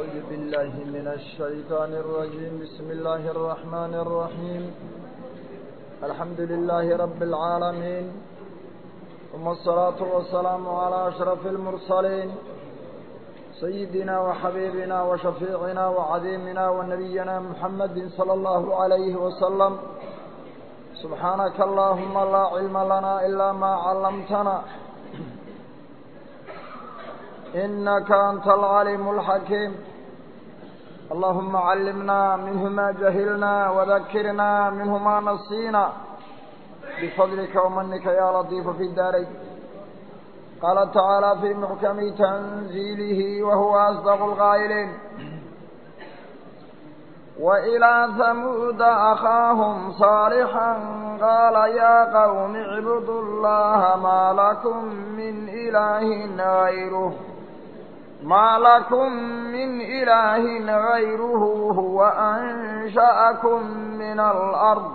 أعوذ بالله من الشيطان الرجيم بسم الله الرحمن الرحيم الحمد لله رب العالمين ثم الصلاة والسلام على أشرف المرسلين سيدنا وحبيبنا وشفيعنا وعظيمنا ونبينا محمد صلى الله عليه وسلم سبحانك اللهم لا علم لنا إلا ما علمتنا إنك أنت العليم الحكيم اللهم علمنا منه ما جهلنا وذكرنا منه ما نسينا بفضلك ومنك يا لطيف في الدارين قال تعالى في محكم تنزيله وهو أصدق القائلين وإلى ثمود أخاهم صالحا قال يا قوم اعبدوا الله ما لكم من إله غيره ما لكم من إله غيره هو أنشأكم من الأرض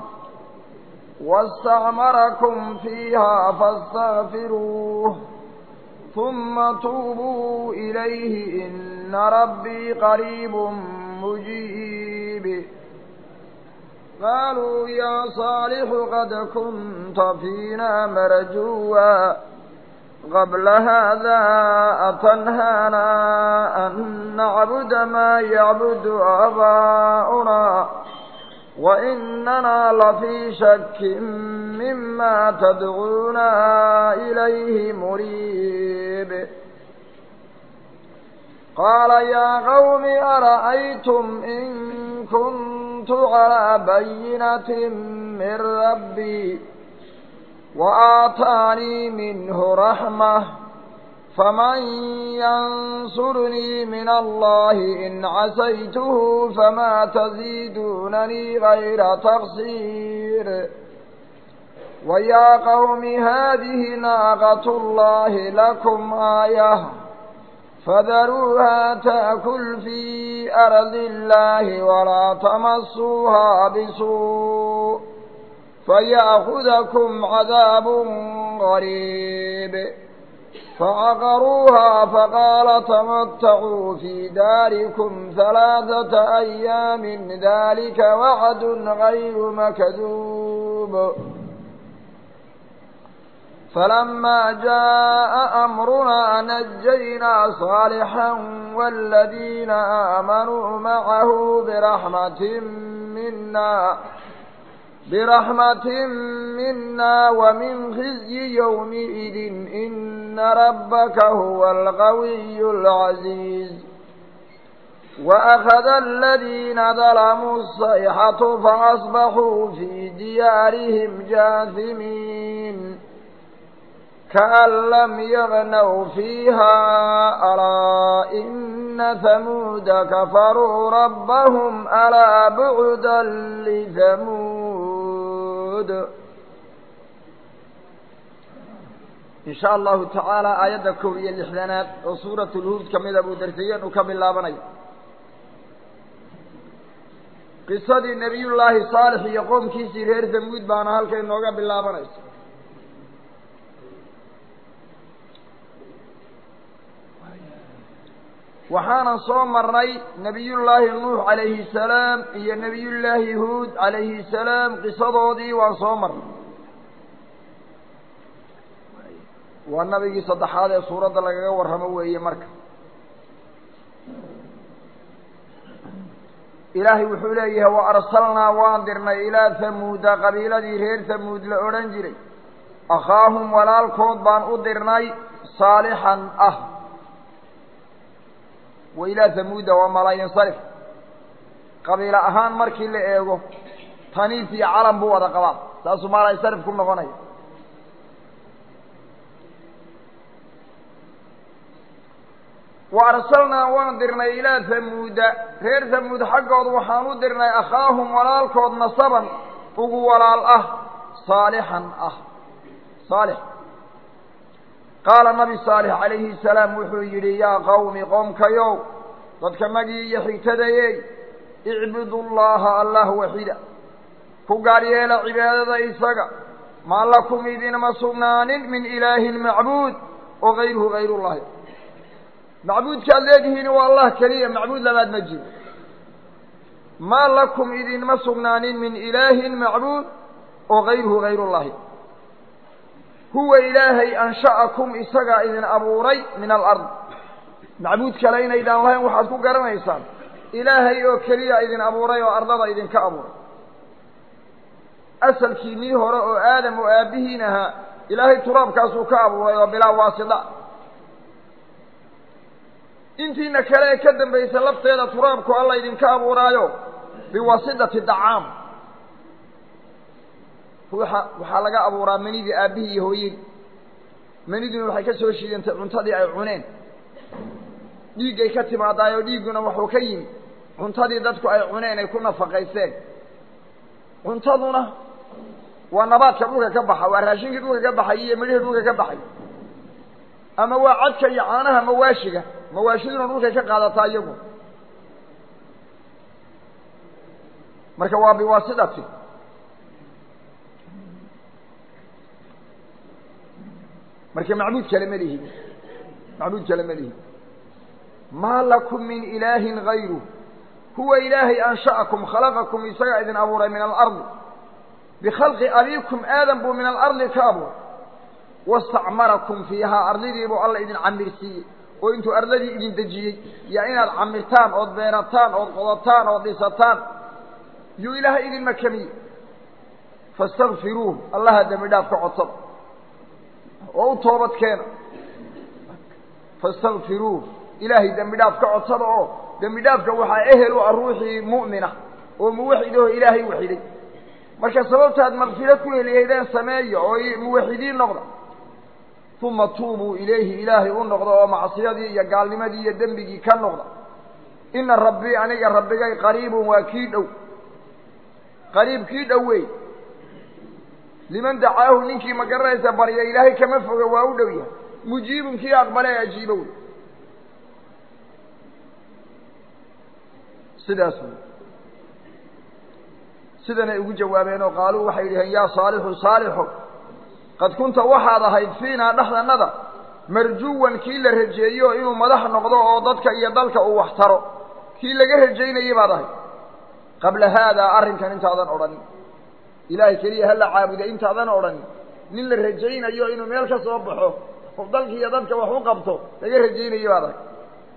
واستعمركم فيها فاستغفروه ثم توبوا إليه إن ربي قريب مجيب قالوا يا صالح قد كنت فينا مرجوا قبل هذا أتنهانا أن نعبد ما يعبد آباؤنا وإننا لفي شك مما تدعونا إليه مريب قال يا قوم أرأيتم إن كنت على بينة من ربي وآتاني منه رحمة فمن ينصرني من الله إن عسيته فما تزيدونني غير تقصير ويا قوم هذه ناقة الله لكم آية فذروها تأكل في أرض الله ولا تمسوها بسوء فيأخذكم عذاب غريب فعقروها فقال تمتعوا في داركم ثلاثة أيام ذلك وعد غير مكذوب فلما جاء أمرنا نجينا صالحا والذين آمنوا معه برحمة منا برحمة منا ومن خزي يومئذ إن ربك هو القوي العزيز وأخذ الذين ظلموا الصيحة فأصبحوا في ديارهم جاثمين كأن لم يغنوا فيها ألا إن ثمود كفروا ربهم ألا بعدا لثمود إن شاء الله تعالى آيات كوية الإحدانات وصورة الهود كمدة أبو درسيا وكمل لابني قصة نبي الله صالح يقوم كيسي غير ثمود بانا هالكي نوغا باللابني waxaanan soo marnay nebiyullaahi nuux calayhi salaam iyo nebiyullaahi huud calayhi salaam qisadoodii waan soo marnay waa nabigii saddexaad ee suuradda lagaga warramo weeye marka ilaahay wuxuu leeyahay wa arsalnaa waan dirnay ilaa hamuuda qabiiladii reer hamuud la odhan jiray akhaahum walaalkood baan u dirnay saalixan ah wa ilaa hamuuda waa malaayinsarif qabiilo ahaan markii la eego taniif iyo calam buu wada qabaa saasuu malaayinsarif ku noqonaya wa arsalnaa waan dirnay ilaa hamuuda reer hamuud xaggooda waxaan u dirnay akhaahum walaalkood nasaban ugu walaal ah saalixan ah saalix qaala nabi saalix calayhi salaam wuxuu yidhi yaa qawmi qoomkayow dadka magii iyo xigtadayey icbudu llaha allah waxida ku gaar yeela cibaadada isaga maa lakum idinma sugnaanin min ilaahin macbuud oo gayruhu gayrullahi macbuudkaad leedihiin waa allah keliya macbuud labaad ma jiro maa lakum idinma sugnaanin min ilaahin macbuud oo gayruhu gayrullahi huwa ilaahay ansha'akum isagaa idin abuuray min alard macbuud kale inaydaan lahayn waxaad ku garanaysaan ilaahay oo keliya idin abuuray oo ardada idinka abuuray asalkiinii hore oo aadam oo aabbihiin ahaa ilaahay turaabkaasuu ka abuuray oo bilaa waasida intiina kale ee ka dambaysa lafteeda turaabku alla idinka abuuraayo biwasidati dacaam ruuxa waxaa laga abuuraa manidii aabbihii iyo hooyadii maniduna waxay ka soo shiidantay cuntadii ay cuneen dhiiggay ka timaadaayoo dhiigguna wuxuu ka yimi cuntadii dadku ay cuneen ay ku nafaqayseen cuntaduna waa nabaadka dhulka ka baxa waa raashinkii dhulka ka baxay iyo midhihii dhulka ka baxay ama waa cadka iyo caanaha mawaashiga mawaashiduna dhulkay ka qaadataa iyagu marka waa biwaasidati marka macbuud kale ma lihi macbuud kale ma lihi maa lakum min ilaahin gayru huwa ilaahay ansha'akum khalaqakum isagaa idin abuuray min alardi bikhalqi abiikum aadam buu min alardi ka abuuray wastacmarakum fiihaa ardidii buu alla idin camirsiiyey oo intuu ardadii idin dejiyey yaa inaad camirtaan ood beerataan ood qodataan ood dhisataan yuu ilaahay idin makamiyey faاstakfiruuh allaha dembi dhaaf ka codsada oo u toobad keena faاstakfiruuh ilaahay dembi dhaaf ka codsada oo dembi dhaafka waxaa ehel u ah ruuxii mu'mina oo muwaxidahoo ilaahay waxiday marka sababtaad makfiro ku heliyaydeen sameeya oo muwaxidiin noqda uma tuubuu ilayhi ilaahay u noqda oo macsiyadii iyo gaalnimadii iyo dembigii ka noqda ina rabbii aniga rabbigay qariibun waa kii dhow qariib kii dhow wey liman dacaahu ninkii ma garanaysa barya ilaahay kama foga waa u dhow yahay mujiibun kii aqbale ee ajiibo wey sidaas wey sidanay ugu jawaabeen oo qaaluu waxay yidhaheen yaa saalixu saalixo qad kunta waxaad ahayd fiinaa dhexdannada marjuwan kii la rajeeyo inuu madax noqdo oo dadka iyo dalka uu wax taro kii laga rajaynayay baad ahayd qabla haadaa arrinkan intaadan odhanin ilaahay keliya hala caabuda intaadan odhanin nin la rajaynayo inuu meel ka soo baxo oo dalka iyo dadka wax u qabto laga rajaynayay baad ahayd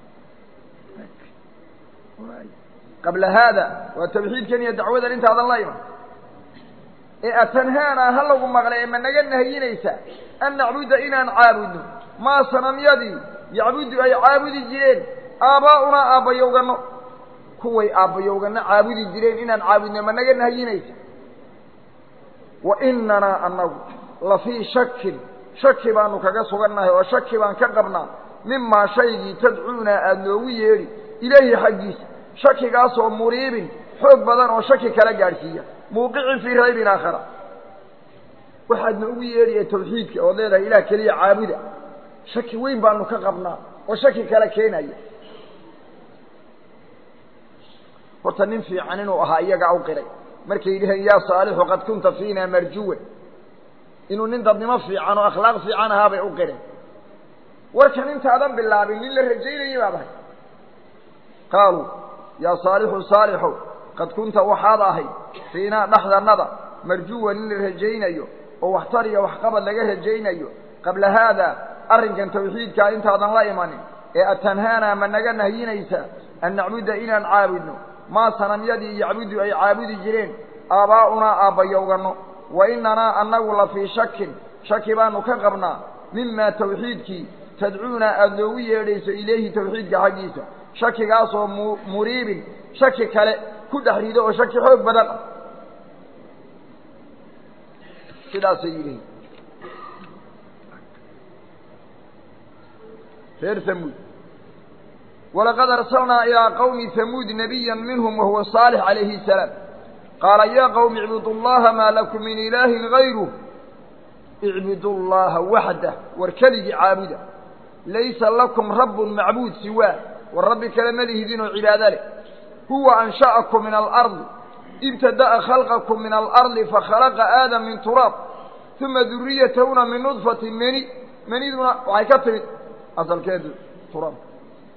qabla haada waa tawxiidkan iyo dacwadan intaadan la iman ee atanhaana ha lagu maqlay ma naga nahayinaysa an nacbuda inaan caabudno maa sanamyadii yacbudu ay caabudi jireen aabbaa'unaa aabbayowganno kuway aabbayowganno caabudi jireen inaan caabudno ma naga nahayinaysa wa inanaa annagu la fii shakin shaki baanu kaga sugannahay oo shaki baan ka qabnaa mimaa shaygii tadcuunaa aada noogu yeedhi ilayhi xaggiisa shakigaasoo muriibin xoog badan oo shaki kala gaadhsiiya muuqicin fii raybin aakhara waxaadna ugu yeedhaya tawxiidka ood leedahay ilaah keliya caabuda shaki weyn baanu ka qabnaa oo shaki kala keenaya horta nin fiican inuu ahaa iyagaa u qiray markay yidhaheen yaa saalixu qad kunta fiina marjuwan inuu nin dadnimo fiican oo akhlaaq fiican ahaa bay u qireen warkan intaadan bilaabin nin la rajaynayay baad ahay qaaluu yaa saalixu saalixow qad kunta waxaad ahayd fiinaa dhexdannada marjuwan in la rajaynayo oo waxtar iyo waxqabad laga rajaynayo qabla haadaa arrinkan tawxiidkaa intaadan la imanin ee atanhaanaa ma naga nahyinaysaa an nacbuda inaan caabudno maa sanamyadii yacbudu ay caabudi jireen aabbaa'unaa aabbayowganno wa inanaa annagu la fii shakin shaki baanu ka qabnaa mimaa tawxiidkii tadcuunaa aada noogu yeedhayso ilayhi tawxiidka xaggiisa shakigaasoo mu muriibin shaki kale ku dhex rido oo shaki xoog badan ah sidaasay yidhihin reer hamuud walaqad arsalnaa ilaa qawmi hamuud nabiya minhum wahuwa saalix calayhi salaam qaala yaa qawmi icbudu llaha maa lakum min ilaahin gayruh icbudu llaha waxdah war keligii caabuda laysa lakum rabbun macbuud siwaa war rabbi kale ma lihidin oo cibaado leh huwa ansha'akum min alardi ibtada'a khalqakum min alardi fakhalaqa aadam min turaab uma duriyatahuna min nudfatin meni meniduna waxay ka timid asalkeedu turaab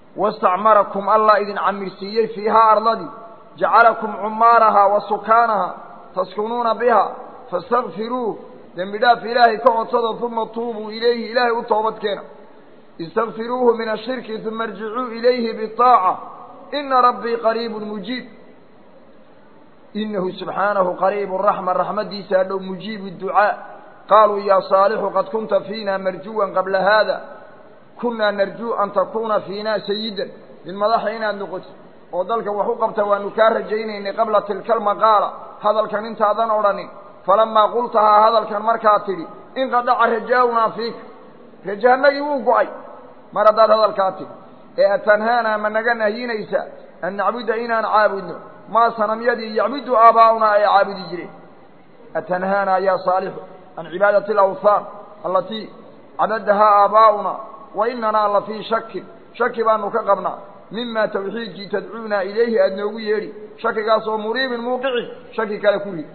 wastacmarakum allah idin camirsiiyey fiihaa ardadii jacalakum cumaarahaa wa sukaanahaa taskunuuna biha faاstakfiruuh dembi dhaaf ilaahay ka codsada uma tuubuu ilayhi ilaahay u toobadkeena istakfiruuhu min ashirki uma irjicuu ilayhi biطaaca ina rabbii qariibu mujiib inahu subxaanahu qariibu raxma raxmadiisa dhow mujiibu ducaa qaaluu yaa saalixu qad kunta fiina marjuwan qabla haada kunaa narjuu an takuuna fiina sayidan min madaxa inaad noqotid oo dalka wax u qabta waanu kaa rajaynaynay qabla tilka almaqaala hadalkan intaadan odhanin falamaa qultahaa hadalkan markaad tidhi inqadaca rajaaunaa fiika rajahanagii wuu go-ay mar haddaad hadalkaa tidhi ee atanhaanaa ma naga nahyinaysaa an nacbuda inaan caabudno maa sanamyadii yacbudu aabaa'unaa ay caabudi jireen atanhaanaa yaa saalixu can cibaadati alawthaan allatii cabadahaa aabaa'unaa wa inanaa la fii shakin shaki baanu ka qabnaa mima tawxiidkii tadcuunaa ilayhi aada noogu yeedhi shakigaas oo muriibin muuqicin shaki kale ku rid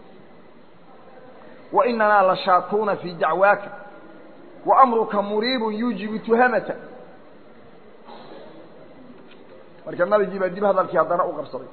wa inanaa la shaakuuna fii dacwaaka wa amruka muriibun yuujibu tuhamata marka nabigii baa dib hadalkii haddana u qabsaday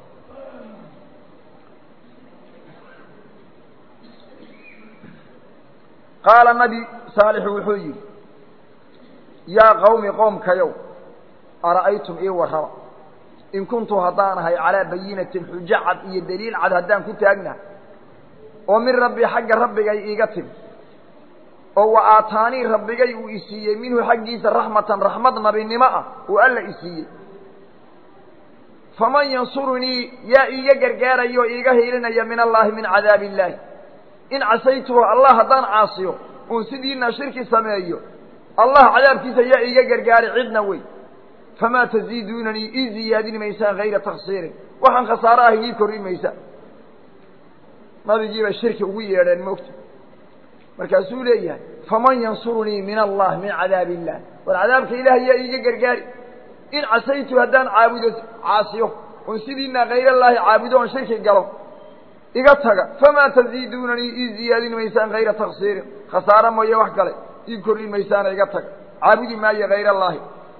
qaala nabi saalixu wuxuu yidhi yaa qawmi qoomkayow ara'aytum ii warrama in kuntu haddaan ahay calaa bayinatin xujo cad iyo daliil cad haddaan ku taagnahay oo min rabbi xagga rabbigay iiga timi oo wa aataanii rabbigay uu isiiyey minhu xaggiisa raxmatan raxmad nabinimo ah uu alla isiiyey faman yansurunii yaa iiga gargaaraya oo iiga hiilinaya min allaahi min cadaabi illaahi in casaytuhu allah haddaan caasiyo uun sidiina shirki sameeyo allah cadaabkiisa yaa iiga gargaari cidna wey famaa taziiduunanii ii ziyaadin maysaan hayra taksiirin waxaan khasaaro ah ii korrin maysaan nabigiibay shirki ugu yeedheen moogta markaasuu leeyahay faman yansurunii min allah min cadaabi illah war cadaabka ilaah yaa iiga gargaari in casaytu haddaan caabudo caasiyo oon sidiina hayrallaahi caabudo oon shirki galo iga taga famaa taziiduunanii ii ziyaadin maysaan hayra taksiirin khasaaro mooye wax kale ii korrin maysaana iga taga caabudi maayo hayrallaahi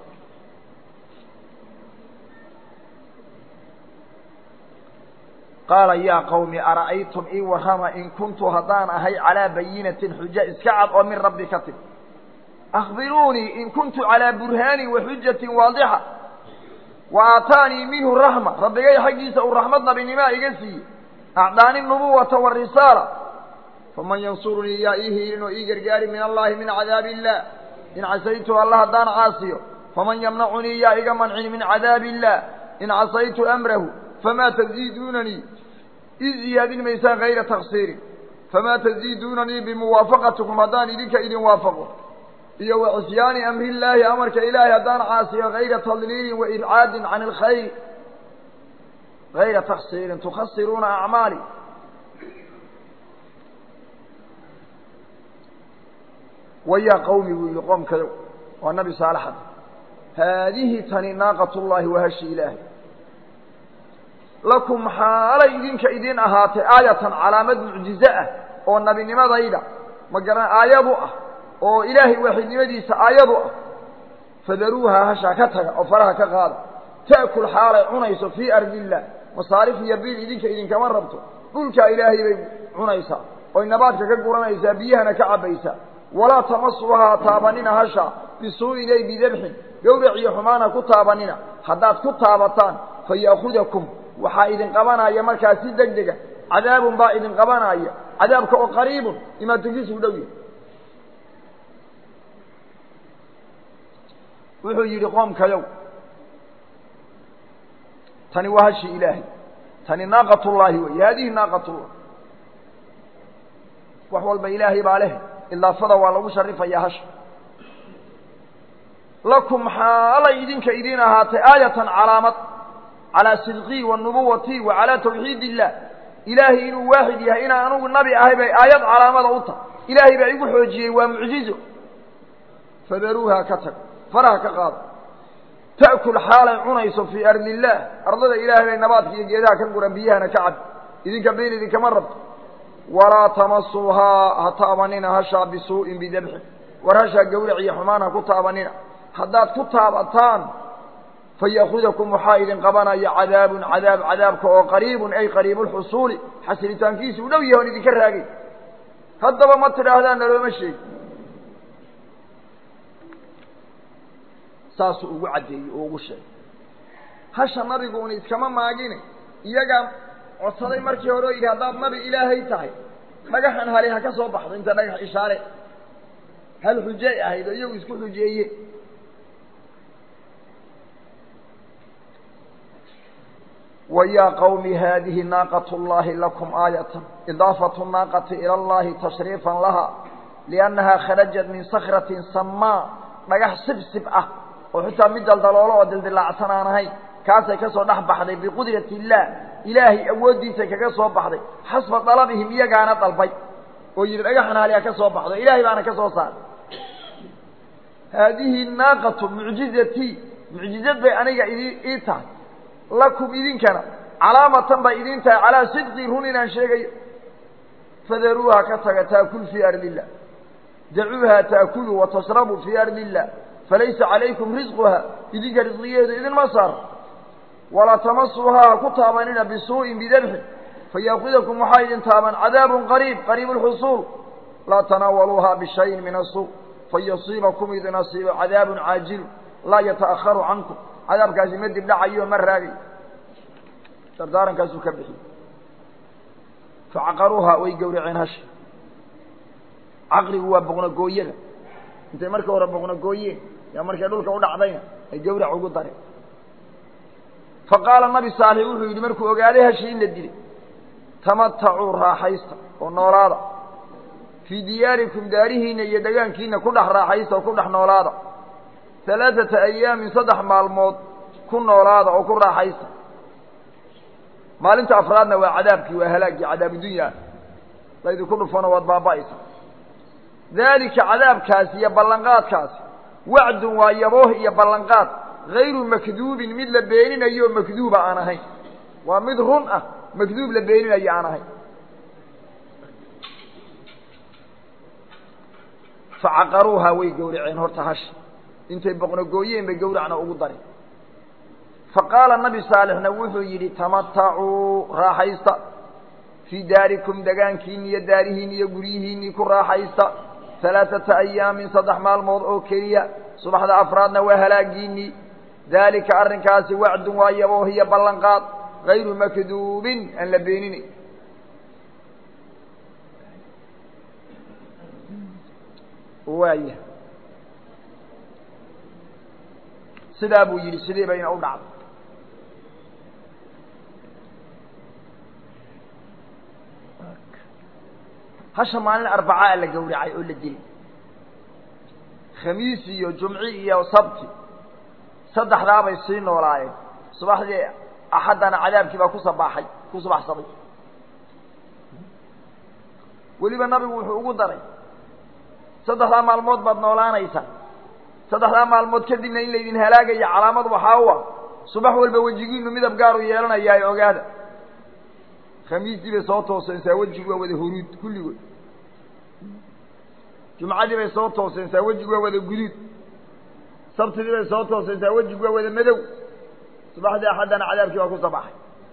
qaala yaa qawmi ara'aytum ii warrama in kuntu haddaan ahay calaa bayinatin xujo iska cad oo min rabbi ka timi akhbiruunii in kuntu calaa burhaanin wa xujatin waadixa wa aataanii minhu raxma rabbigay xaggiisa uu raxmad nabinimaa iga siiyey acdaani nubuwata warisaala faman yansurunii yaa ii hiilin oo ii gargaari min allaahi min cadaabi illaah in casaytu alla haddaan caasiyo faman yamnacunii yaa iga mancin min cadaabi illaah in casaytu amrahu famaa taziiduunanii ii ziyaadin maysaan hayra taksiirin famaa taziiduunanii bimuwaafaqatikum haddaan idinka idin waafaqo iyo wa cisyaani amri illaahi amarka ilaahay haddaan caasiyo hayra tadliilin wa ibcaadin can alkhayr hayra taksiirin tukhasiruuna acmaali wayaa qawmi buu yihi qoomkadow waa nabi saalaxad haadihi tani naaqat llaahi wahashi ilaahay lakum xaalay idinka idin ahaatay aayatan calaamad mucjize ah oo nabinimadayda ma garan aayadu ah oo ilaahay waaxidnimadiisa aayadu ah fadaruuha hashaa ka taga oo faraha ka qaada ta'kul xaalay cunayso fii ardi illah masaarif iyo biil idinka idinkama rabto dhulkaa ilaahay bay cunaysaa oy nabaadka ka guranaysaa biyahana ka cabbaysaa walaa tamasuhaa taabanina hasha bisuu'in ay bidabxin gawrac iyo xumaana ku taabanina haddaad ku taabataan fa ya'khudakum waxaa idin qabanaya markaa si deg dega cadaabun baa idin qabanaya cadaabka oo qariibun imaatunkiisu u dhow yahay wuxuu yidhi qoomkayow tani waa hashi ilaahay tani naaqatullaahi wey haadihi naaqatullah wax walba ilaahay baa leh idaafada waa lagu sharifayaa hasha lakum xaalay idinka idin ahaatay aayatan calaamad calaa sidqii wa nubuwatii wa calaa tawxiid illah ilaahay inuu waaxid yahay inaan anugu nabi ahay bay aayad calaamada u tahay ilaahay baa igu xoojiyey waa mucjizo fadaruuha ka tag faraha ka qaado ta'kul xaalay cunayso fii ardi illaah ardada ilaahay bay nabaadka iyo geedaha ka guran biyahana ka cab idinka been idinkama rabto walaa tamasuuhaa ha taabanina hashaa bisuu'in bidabxin war hashaa gawrac iyo xumaan ha ku taabanina haddaad ku taabataan faya'kudakum waxaa idin qabanaya cadaabun cadaab cadaabka oo qariibun ay qariibu lxusuuli xasilitaankiisi u dhow yahay on idinka raagay haddaba ma tidhaahdaan nalooma sheegi saasuu ugu caddeeyey oo ugu sheegay hasha nabigu un iskama maagine iyagaa codsaday markii hore oo yidhi haddaad nabi ilaahay tahay dhagaxan hali ha ka soo baxdo inta dhagax ishaare hal xujey ahayd oo iyagu isku xujeeye ويا قوم هذه ناقة الله لكم آية إضافة الناقة إلى الله تشريفا لها لأنها خرجت من صخرة سماء dhagax sibsib ah oo xitaa mid daldaloolo oo dildilacsan aan ahayn kaasay ka soo dhex baxday biqudrati illaah ilaahay awooddiisay kaga soo baxday xasba dalabihim iyagaana dalbay oo yidhi dhagaxan haliha ka soo baxdo ilaahay baana ka soo saaray haadihi naaqatu mucjizatii mucjizad bay aniga idi ii tahay lakum idinkana calaamatan bay idin tahay calaa sidqii run inaan sheegayo fadaruuha ka taga taakul fii ardi illah dacuuha taakulu watasrabu fii ardi illah falaysa calaykum risquha idinka risqigeedu idinma saaro walaa tamasuuhaa ha ku taabanina bisuu'in bidabxin fayaakudakum waxaa idin taaban cadaabun qariib qariib lxusuul laa tanaawaluuha bishayin min asuu fayasiibakum idin asiibo cadaabun caajilu laa yata'aharu cankum cadaabkaasi ma dib dhacayo ma raagay dardaarankaasuu ka bixiyey facaqaruuhaa way gowraceen hasha caqligu waa boqnogooyada intay markii hore boqnogooyeen yaa markay dhulka u dhacdayna ay gawrac ugu dareen fa qaala nabi saalix wuxuu yidhi markuu ogaaday hashii in la dilay tamatacuu raaxaysta oo noolaada fii diyaarikum daarihiinna iyo degaankiina ku dhex raaxaysta oo ku dhex noolaada halaaثata ayaamin saddex maalmood ku noolaada oo ku raaxaysta maalinta afraadna waa cadaabkii waa halaagii cadaabudunya laydinku dhufano waad baaba'aysa daalika cadaabkaasi iyo ballanqaadkaasi wacdun waa yabooh iyo ballanqaad hayru makduubin mid la beeninayo makduuba aan ahayn waa mid run ah makduub la beeninayo aan ahayn facaqaruuhaa way gowraceen horta hasha intay boqnogooyeen bay gawracna ugu dareen fa qaala nabi saalixna wuxuu yidhi tamatacuu raaxaysta fii daarikum degaankiini iyo daarihiini iyo guryihiinii ku raaxaysta halaaثata ayaamin saddex maalmood oo keliya subaxda afraadna waa halaagiinii daalika arrinkaasi wacdun waa yabooh iyo ballanqaad hayru makduubin aan la beeninayn waaya sidaa buu yidhi sidii bayna u dhacday hasha maalin arbacaa la gawracay oo la dilay khamiis iyo jumci iyo sabti saddexdaabay sii noolaayeen subaxdii axaddana cadaabkii baa ku sabaaxay ku subaxsaday weliba nabigu wuxuu ugu daray saddexdaa maalmood baad noolaanaysaa saddexdaa maalmood kadibna in laydin halaagaya calaamad waxaa u ah subax walba wejigiinu midab gaaru yeelanayaayo ogaada khamiistii bay soo tooseensaa wejigu waa wada huruud kulligood jumcadii bay soo tooseensaa wejigu waa wada guduud sabtidii bay soo tooseensaa wejigu waa wada madow subaxdii axaddana cadaabkii baa ku sabaxay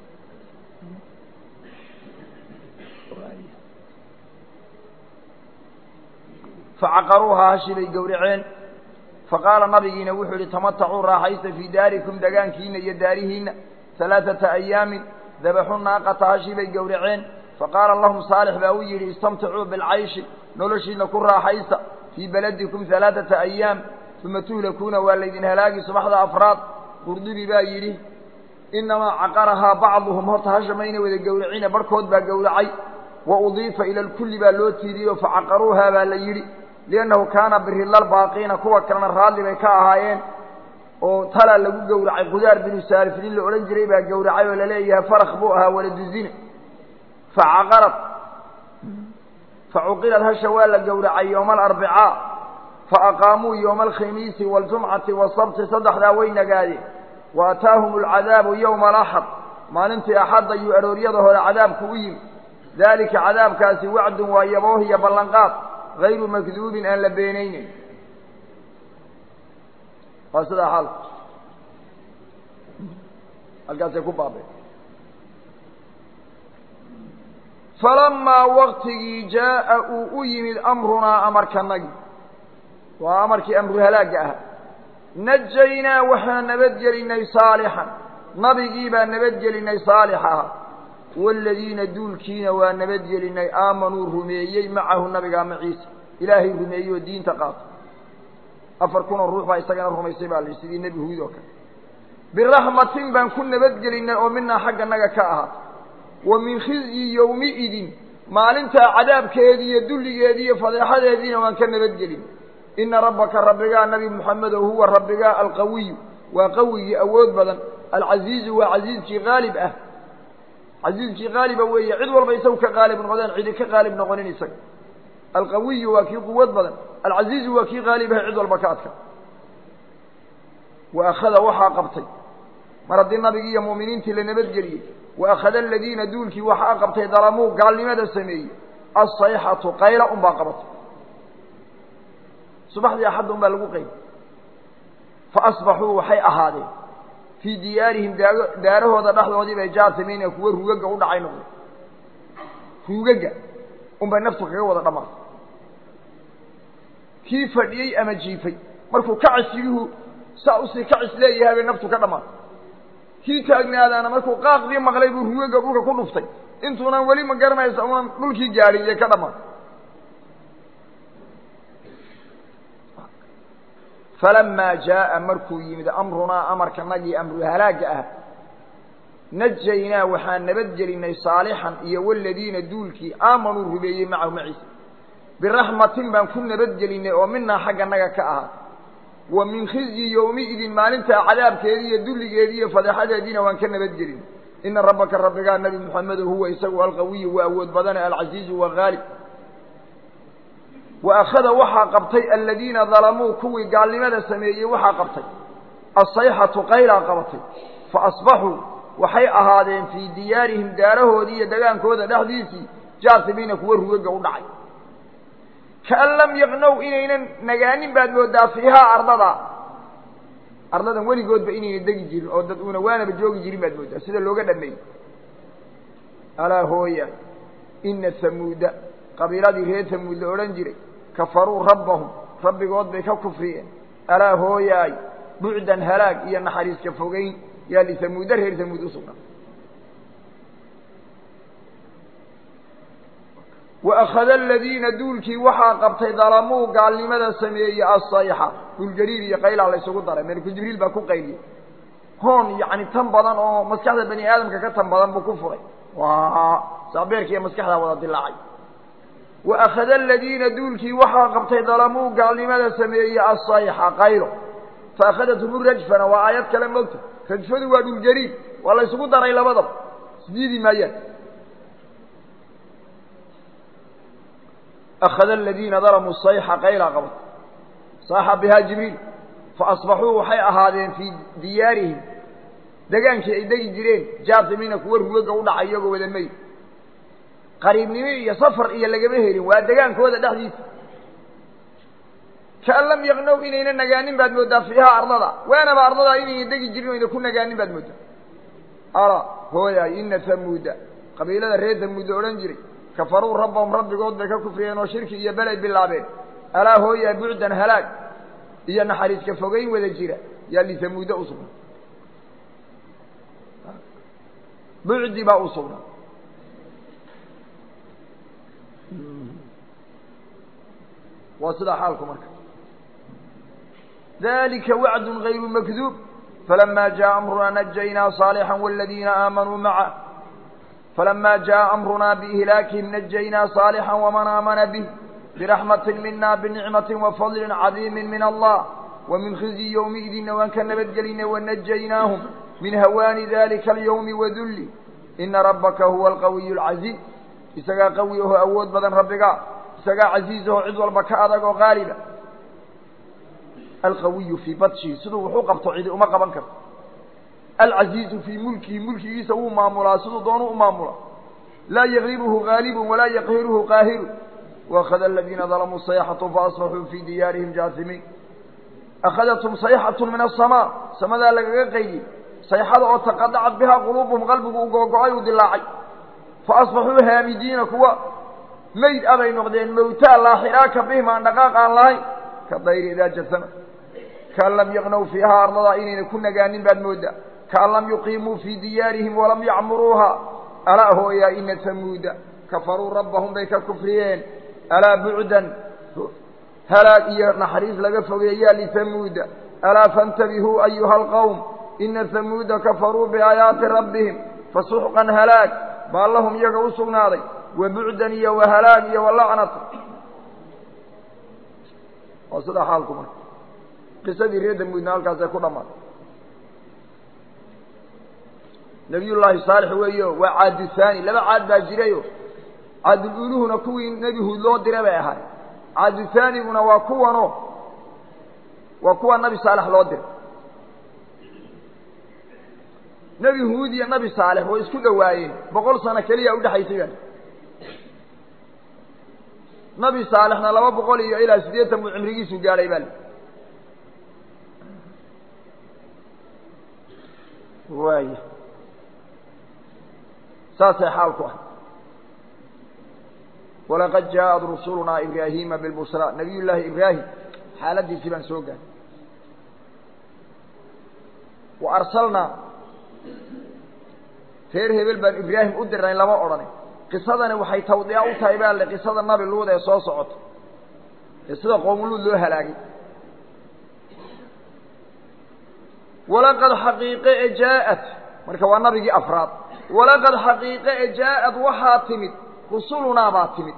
facaqaruuhaa hashii bay gowraceen faqaala nabigiina wuxuu yihi tamatacuu raaxaysta fii daarikum degaankiina iyo daarihiina halaaثata ayaamin dabaxu naaqata hashii bay gowraceen faqaala lahum saalix baa u yidhi istamticuu bilcayshi noloshiina ku raaxaysta fii beladikum halaaثata ayaam uma tuhlakuuna waa laydin halaagi subaxda afraad qurdubi baa yidhi inamaa caqarahaa bacduhum horta hasha mayna wada gowracine barhkood baa gowracay wa udiifa ila lkulli baa loo tiiriyo facaqaruuhaa baa la yidhi liannahu kaana birillalbaaqiina kuwa kalena raalli bay ka ahaayeen oo talaa lagu gowracay qudaar binu saalif nin la odhan jiray baa gowracay oo laleeyahay farak buu ahaa waladuzina facaqarad facuqilad hasha waa la gowracay yowma alarbicaa faaqaamuu yowma alkhamiisi waaljumcati wasabti saddexdaa way nagaadeen wa ataahum alcadaabu yowma alaxad maalintii axad ayuu arooryada hore cadaabku u yimi daalika cadaabkaasi wacdun waa yabooh iyo ballanqaad hayru makduubin aan la beenayneyn waa sidaa xaalku halkaasay ku baabeen falamaa waktigii jaa'a uu u yimid amrunaa amarkanagi waa amarkii amru halaagga ah najaynaa waxaan nabadgelinay saalixan nabigii baa nabadgelinay saalix aha waaladiina duulkiina waa nabadgelinay aamanuu rumeeyey macahu nabigaa maciisa ilaahay rumeeyey oo diinta qaata afar kunoo ruux baa isagana rumaysay baa la sidii nebi huud oo kale biraxmatin baan ku nabadgelinay oo minaa xagga naga ka ahaata wa min khizyi yowmiidin maalintaa cadaabkeedii iyo dulligeedii iyo fadeexadeediina waan ka nabadgelin ina rabbaka rabbigaa nabi moxamedo huwa rabbigaa alqawiyu waa qawigii awood badan alcasiizu waa casiizkii haalib ah casiizkii haaliba weeye cid walba isagu ka haalib noqdeen cidi ka haalib noqonin isaga alqawiyu waa kii quwad badan alcasiizu waa kii haalibaha cid walba ka adka wa akhada waxaa qabtay mar haddii nabigii iyo mu'miniintii la nabadgeliyey wa akhada aladiina duulkii waxaa qabtay dalamuu gaalnimada sameeyey asayxatu qayla un baa qabatay subaxdii axadda un baa lagu qayb fa asbaxuu waxay ahaadeen fii diyaarihim daago daarahooda dhexdoodii bay jaartamiina kuwa rugaga u dhacay noqday rugaga unbay naftu kaga wada dhammaatay kii fadhiyey ama jiifay markuu kacis yidhuhu saa usii kacis leeyahay bay naftu ka dhammaatay kii taagnaadaana markuu qaaqdii maqlay buu rugaga dhulka ku dhuftay intuunan weli ma garanaysa unan dhulkii gaadhin iyo ka dhammaatay falamaa jaa'a markuu yimid amrunaa amarkanagii amru halaagga ah najaynaa waxaan nabadgelinay saalixan iyo waladiina duulkii aamanuu rumeeyey macahu maciisa biraxmatin baan ku nabadgelinay oo minaa xagga naga ka ahaa wa min khizyi yowmiidin maalintaa cadaabkeedii iyo dulligeedii iyo fadeexadeediina waan ka nabadgelinay ina rabbaka rabbigaa nabi moxamedo huwa isagu alqawiyu waa awood badane alcasiizu waa haalib wa akhada waxaa qabtay aladiina dalamuu kuwii gaalnimada sameeyey waxaa qabtay asayxatu qaylaa qabatay fa asbaxuu waxay ahaadeen fii diyaarihim daarahoodii iyo degaankooda dhexdiisii jaasimiina kuwa rugaga u dhacay kaan lam yaqnow inaynan nagaanin baad moodaa fiihaa ardada ardadan weligoodba inayna degi jirin oo dad uuna waanaba joogi jirin baad moodaa sida looga dhameeyey alaa hooya ina hamuuda qabiiladii reer hamuud la odhan jiray kafaruu rabbahum rabbigood bay ka kufriyeen alaa hooyaay bucdan halaag iyo naxariiska fogeyn yaa lihamuuda reer hamuud usugnaa wa akhada aladiina duulkii waxaa qabtay dalamuu gaalnimada sameeyey asayxa dhulgariir iyo qaylaa la ysugu daray meliku jibriil baa ku qayliyey hoon yacni tan badan oo maskaxda bani aadamka ka tan badan buu ku furay waa saabeerka iyo maskaxdaa wada dilaacay wa akhada aladiina duulkii waxaa qabtay dalamuu gaalnimada sameeyey asayxa qaylo fa akhadathum rajfana waa aayad kale mogta rajfadu waa dhulgariir waa la ysugu daray labadaba isdiidi maayaan akhada aladiina dalamuu sayxa qaylaa qabat saaxa bihaa jibriil fa asbaxuu waxay ahaadeen fii diyaarihim degaankii ay degi jireen jaasimiina kuwa rugaga u dhacay iyagoo wada meyd qariibnimo iyo safar iyo lagama helin waa degaankooda dhexdiisa kaan lam yaqnow inayna nagaanin baad moodaa fiihaa ardada waanaba ardadaa inayna degi jirin o ayna ku nagaanin baad moodaa ala hooyaay ina hamuuda qabiilada reer hamuud la odhan jiray kafaruu rabbahum rabbigood bay ka kufriyeen oo shirki iyo belay bilaabeen alaa hooyaa bucdan halaag iyo naxariiska fogeyn wada jira yaa lihamuuda u sugnaa bucdi baa u sugnaa waa sidaa xaalku marka dalika wacdu غayru makduub falama jaءa amrunaa najaynaa صaalixا wاladiina aamanuu maca falama jaءa amrunaa biihlaakihim najaynaa صaalixا waman aamana bih biraxmati mina binicmati wafadli cadiimi min allah wamin khizyi ywmiidina waan ka nabadgelinay wanajaynaahm min hawaani dalika alyawmi wadulli ina rabbaka huwa alqawiy اlcaziiz isagaa qawi aho awood badan rabbigaa isagaa casiiz aho cid walba ka adag oo qaaliba alqawiyu fii badshihi siduu wuxuu qabto cidi uma qaban karto alcasiizu fii mulkihi mulkigiisa wuu maamulaa siduu doonu u maamula laa yagribuhu gaalibun walaa yaqhiruhu qaahiru waakhada aladiina dalamuu sayxatu faasbaxuu fii diyaarihim jaasimiin akhadathum sayxatu min asamaa samadaa lagaga qaydiyey sayxada oo taqadacat bihaa quluubuhum qalbigu u googo-ay uu dilaacay fa asbaxuu haamidiina kuwa mayd abay noqdeen mawtaa laa xiraaka bihim aan dhaqaaq aan lahayn ka dayri idaa jasama kaan lam yaqnow fiihaa ardadaa inayna ku nagaanin baad mooddaa kaan lam yuqiimuu fii diyaarihim walam yacmuruuha alaa hooyaa ina tamuuda kafaruu rabbahum bay ka kufriyeen alaa bucdan halaag iyo naxariis laga fogeeyaa litamuuda alaa faاntabihuu ayuha alqowm ina hamuuda kafaruu biaayaati rabbihim fasuxqan halaag baa lahum iyaga u sugnaaday wa bucdan iyo wa halaag iyo walacnata waa sidaa xaalku marka qisadii reer damuudna halkaasay ku dhammaatay nabiy llaahi saalix weeyo waa caadu haani laba caad baa jirayo caadululuhuna kuwii nebi huud loo diray bay ahaay caadu haaniguna waa kuwano waa kuwa nabi saalex loo diray nebi huud iyo nabi saalex way isku dhowaayeen boqol sano keliya udhexaysay baa nabi saalexna laba boqol iyo ilaa siddeetan buu cimrigiisu gaadhay baa waaya saasay xaalku ah walaqad jaaءat rusulunaa ibraahima bilbusra nabiy llaahi ibraahim xaaladiisii baan soo gaadhay wa arsalnaa reer hebel baan ibraahim u dirnay lama odhanay qisadani waxay tawdiica u tahay baa le qisada nabi luud ee soo socota ee sida qoomuluud loo halaagay walaqad xaqiiqe e jaaءat marka waa nabigii afraad walaqad xaqiiqe e jaaءad waxaa timid rusulunaa baa timid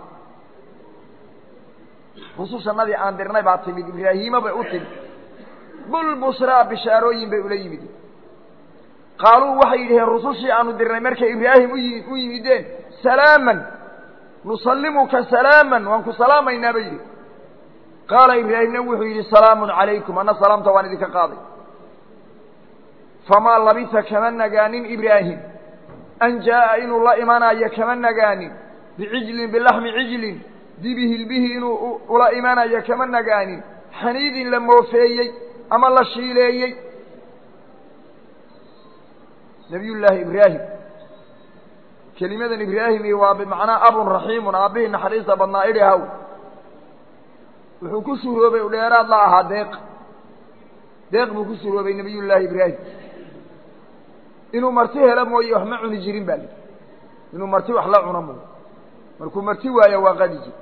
rusushanadii aan dirnay baa timid ibraahiima bay u timid bulbusraa bishaarooyin bay ula yimid qaaluu waxay yidhaheen rusushii aanu dirnay markay ibraahim uyi u yimideen salaaman nusallimuka salaaman waan ku salaamaynaa bay yidhi qaala ibraahimna wuxuu yidhi salaamun calaykum anna salaamta waan idinka qaaday famaa labisa kama nagaanin ibraahim an jaa'a inuu la imanayo kama nagaanin bicijlin bilaxmi cijlin dibi hilbihi inuu ula imanayo kama nagaanin xaniidin la moofeeyey ama la shiileeyey nabiy llaahi ibraahim kelimadan ibraahimi waa bimacnaa abun raxiimun aabbihii naxariista badnaa idhi haw wuxuu ku suroobay u dheeraad la ahaa deeq deeq buu ku suroobay nabiy llaahi ibraahim inuu marti helo mooye wax ma cuni jirin ba li inuu marti wax la cuno mooye markuu marti waayo waa qadi jir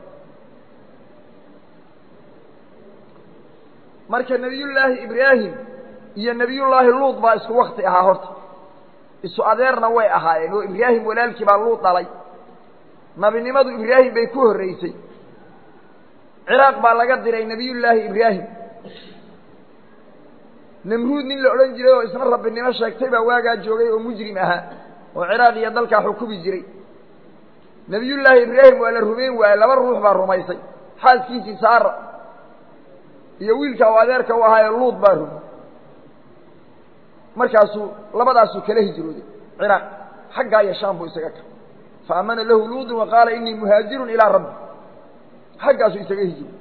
marka nebiyullaahi ibraahim iyo nebiyullaahi luud baa isku wakti ahaa horta isu adeerna way ahaayeen oo ibraahim walaalkii baa luud dhalay nabinimadu ibraahim bay ku horreysay ciraaq baa laga diray nebiyullaahi ibraahim namruud nin la odhan jiray oo isna rabbinimo sheegtay baa waagaa joogay oo mujrim ahaa oo ciraaq iyo dalkaa xukumi jiray nebiyullaahi ibraahim waa la rumayn waaye laba ruux baa rumaysay xaaskiisii saara iyo wiilka u adeerka u ahaaye luud baa rumay markaasuu labadaasuu kala hijrooday ciraaq xaggaa iyo shaam buu isaga ka fa aamana lahu luudun wa qaala inii muhaajirun ilaa rabbi xaggaasuu isaga hijrooday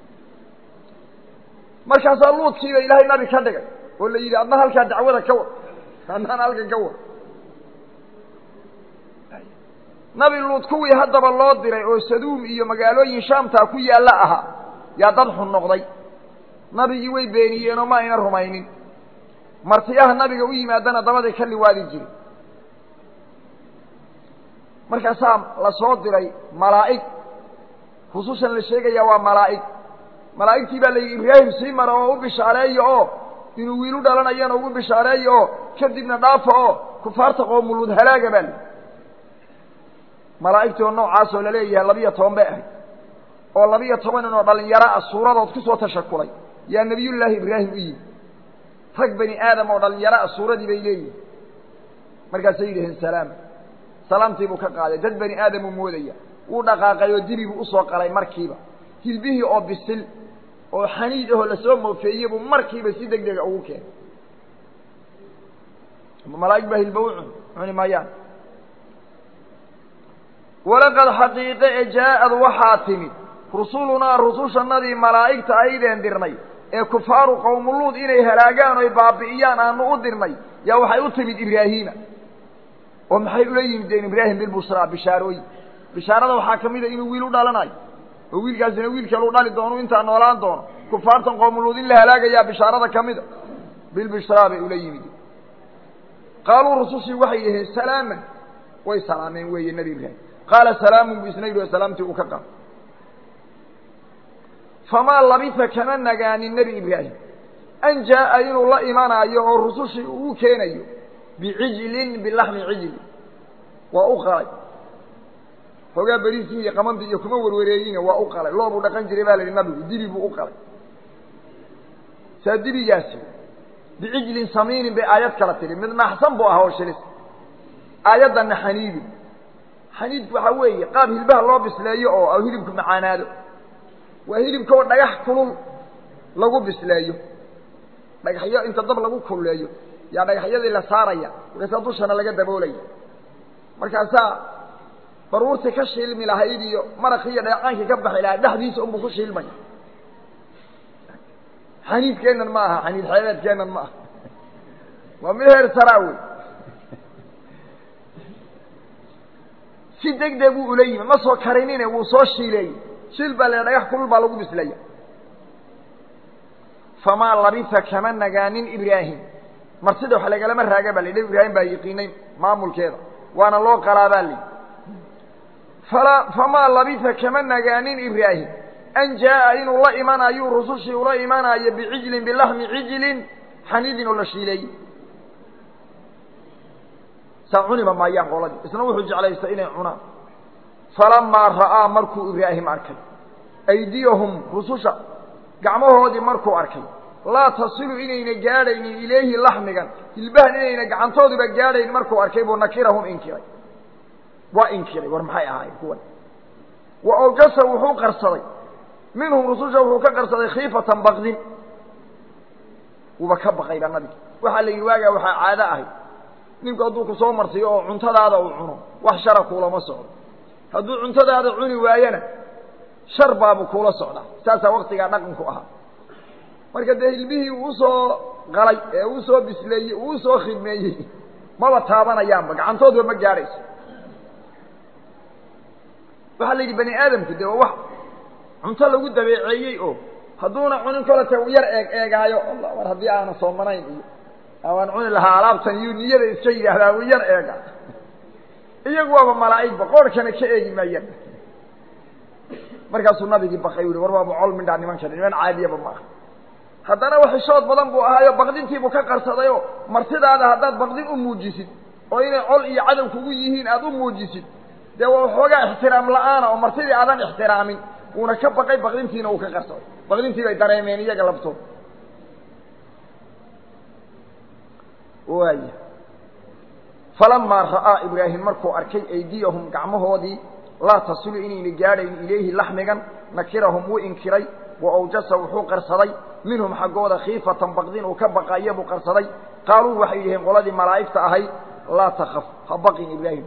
markaasaa luudkiiba ilaahay nabi ka dhigay oo la yidhi adna halkaa dacwada ka war adnaan halkan ka war nabi luud kuwii haddaba loo diray oo saduum iyo magaalooyin shaamtaa ku yaalla ahaa yaa dad xun noqday nabigii way beeniyeenoo ma ayna rumaynin martiyaha nabiga u yimaadana dabaday ka liwaadi jiri markaasaa la soo diray malaa'ig rusushan la sheegayaa waa malaa'ig malaa'igtii baa la yidhi ibraahim sii mara oo u bishaareeya oo inuu wiilu dhalanayana ugu bishaareeya oo kadibna dhaafa oo kufaarta qoomuluud halaaga baa layihi malaa'igtii oo noocaasoo laleeyahay labiyo toban bay ahayd oo labiyo toban inoo dhalinyaro ah suuradood kusoo tashakulay yaa nebiyullaahi ibraahim u yimi rag bani aadam oo dhalinyaro ah suuradii bay leeyihin markaasay yidhaheen salaam salaamtii buu ka qaaday dad bani aadamuu moodaya wuu dhaqaaqay oo dibi buu usoo qalay markiiba hilbihii oo bisil oo xaniid ahoo lasoo moofeeyey buu markiiba si deg dega ugu keenay malaa'ig baa hilba u cun cuni maayaan walaqad xaqiiqe e jaaءad waxaa timid rusulunaa rusushanadii malaa'igta aydeen dirnay ee kufaaru qowmuluud inay halaagaan oy baabi'iyaan aanu u dirnay yaa waxay u timid ibraahiima oo maxay ula yimideen ibraahim bilbushraa bishaarooyin bishaarada waxaa ka mid a inuu wiil u dhalanayo oo wiilkaasina wiilkeelu dhali doono intaa noolaan doono kufaartan qowmuluud in la halaagayaa bishaarada ka mid a bilbishraa bay ula yimideen qaaluu rusushii waxay yidhaheen salaaman way salaameen weeye nebi ibraahim qaala salaamun buu isna yidhi oo salaamtii uu ka qaado famaa labisa kama nagaanin nebi ibraahim an jaa'a inuu la imanaayo oo rusushii uu keenayo bicijlin bilaxmi cijli waa u qalay hoogaa beriisii iyo qamantii iyo kuma warwareeyine waa u qalay loobuu dhaqan jiray baa la yidhi nabigu dibi buu u qalay saa dibigaasi bicijlin samiinin bay aayad kala tidhi mid naxsan buu ahaa oo shilis aayaddanna xaniidin xaniidku waxaa weeye qaab hilbaha loo bisleeyo oo hilibku macaanaado waa hilibka oo dhagax kulul lagu bisleeyo dhagaxyo inta dab lagu kululeeyo yaa dhagaxyadii la saaraya markaasaa dushana laga daboolaya markaasaa baruurtii ka shiilmi lahayd iyo maraqii iyo dheecaankii ka baxi lahaa dhexdiisa unbuu ku shiilmaya xaniidkeennan ma aha xaniid xeebeedkeennan ma aha waa mid heer saraa wey si deg deg uu ula yimi ma soo karinine wuu soo shiileeyey shiil baa la dhagax kulul baa lagu bislaya famaa labisa kama nagaanin ibraahim marsida wax lagalama raaga ba la yidhi ibraahim baa yaqiinay maamulkeeda waana loo qalaa baa layidhi fala famaa labisa kama nagaanin ibraahim an jaa'a inuu la imanayo rusushii ula imanaayo bicijlin bilaxmi cijlin xaniidin oo la shiileeyey saa cuniba maayaan qoladii isna wuxuu jeclaystay inay cunaan falamaa ra'aa markuu ibraahim arkay aydiyahum rususha gacmahoodii markuu arkay laa tasilu inayna gaadhaynin ilayhi laxmigan hilbahan inayna gacantooduba gaadhayn markuu arkay buu nakirahum inkiray waa inkiray war maxay ahaayeen kuwan wa awjasa wuxuu qarsaday minhum rususha wuxuu ka qarsaday khiifatan baqdin wuuba ka baqayba nabigi waxaa la yidhi waagaa waxaa caado ahay ninku hadduu ku soo marsiyo oo cuntadaada uu cuno wax shara kuulama socdo hadduu cuntadaada cuni waayana shar baabu kuula socdaa saasaa waktigaa dhaqanku ahaa marka dee hilbihii uu usoo qalay ee uu soo bisleeyey uu usoo khidmeeyey maba taabanayaanba gacantoodba ma gaadhayso waxaa la yidhi bani aadamku dee waa wax cunto lagu dabeeceeyey oo hadduuna cunin kolata uu yar eeg eegaayo alla war haddii aana soomanayn iyo waan cuni lahaa alaabtan iyuu niyada iska yidhaahdaa uu yar eega iyagu waaba malaa'igba qoorhkana ka eegi maayaan markaasuu nabigii bakay u yihi war waaba col midhaa nimankani niman caadiyaba ma aha haddana waxishood badan buu ahaayo baqdintiibuu ka qarsadayoo martidaada haddaad baqdin u muujisid oo inay col iyo cadow kugu yihiin aada u muujisid dee waa waxoogaa ixtiraam la-aana oo martidii aadan ixtiraamin wuuna ka baqay baqdintiina uu ka qarsaday baqdintii bay dareemeen iyaga labtood waaya falamaa ra'aa ibraahim markuu arkay aydiyahum gacmahoodii laa tasilu inayna gaadhayn ilayhi laxmigan nakirahum wuu inkiray wa awjasa wuxuu qarsaday minhum xaggooda khiifatan baqdin uu ka baqaaya buu qarsaday qaaluu waxay yidhaheen qoladii malaa'igta ahayd laa takaf ha baqin ibraahim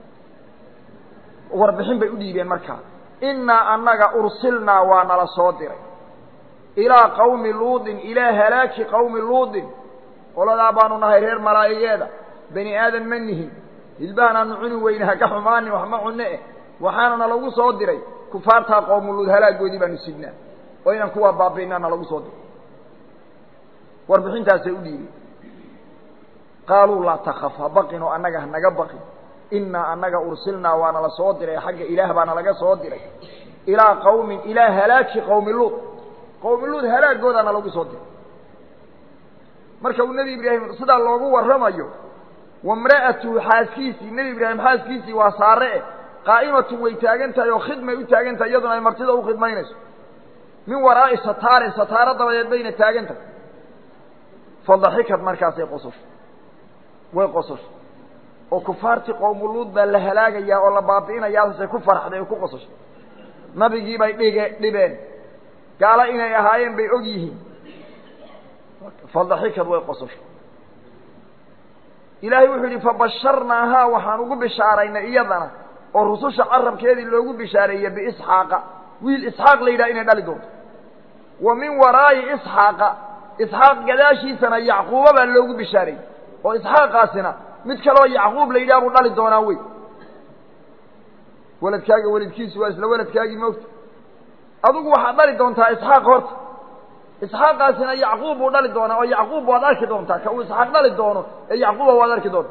warbixin bay u dhiibeen markaa innaa annaga ursilnaa waa nala soo diray ilaa qawmi luudin ilaa halaaki qawmi luudin qoladaa baanu nahay reer malaa'igeeda bani aadan ma nihin hilbahan aanu cuni weyne ha ka xumaanin wax ma cunne eh waxaana nalagu soo diray kufaartaa qowmuluud halaagoodii baanu sidnaa oo inaan kuwaa baabi'inaa nalagu soo diray warbixintaasay u dhiibeen qaaluu laa takaf ha baqin oo annaga hanaga baqin innaa annaga ursilnaa waa nala soo diray xagga ilaah baa nalaga soo diray ilaa qawmin ilaa halaaki qowmi luud qowmi luud halaagoodaa nalagu soo diray marka uu nebi ibraahim sidaa loogu warramayo wamra'atuhu xaaskiisii nebi ibraahim xaaskiisii waa saare eh qaa'imatun way taagan tahay oo khidmay u taagan tahay iyaduna ay martida u khidmaynayso min waraa'i sataarin sataaro dabadeed bayna taagan tahay fadaxikad markaasay qososho way qososho oo kufaartii qowmuluud baa la halaagayaa oo la baabi'inayaasay ku farxday oo ku qososhay nabigii bay dhige dhibeen gaalo inay ahaayeen bay og yihiin fadaxikad way qososho ilaahay wuxuu yidhi fabasharnaahaa waxaan ugu bishaaraynay iyadana oo rususha carabkeedii loogu bishaareeyey biisxaaqa wiil isxaaq la yidhaha inay dhali doonto wa min waraa'i isxaaqa isxaaq gadaashiisana yacquuba baa loogu bishaareeyey oo isxaaqaasina mid kaloo yacquub la yidhaha buu dhali doonaa wey weladkaaga weladkiisu waa isla weladkaagii moogta adigu waxaad dhali doontaa isxaaq horta isxaaqaasina yacquub buu dhali doonaa oo yacquub waad arki doontaa ka uu isxaaq dhali doono ee yacquuba waad arki doonta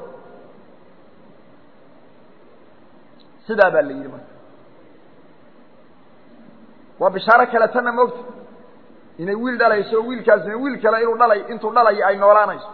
sidaa baa la yidhi marka waa bishaaro kale tanna moogta inay wiil dhalayso oo wiilkaasina wiil kale inuu dhalay intuu dhalayo ay noolaanayso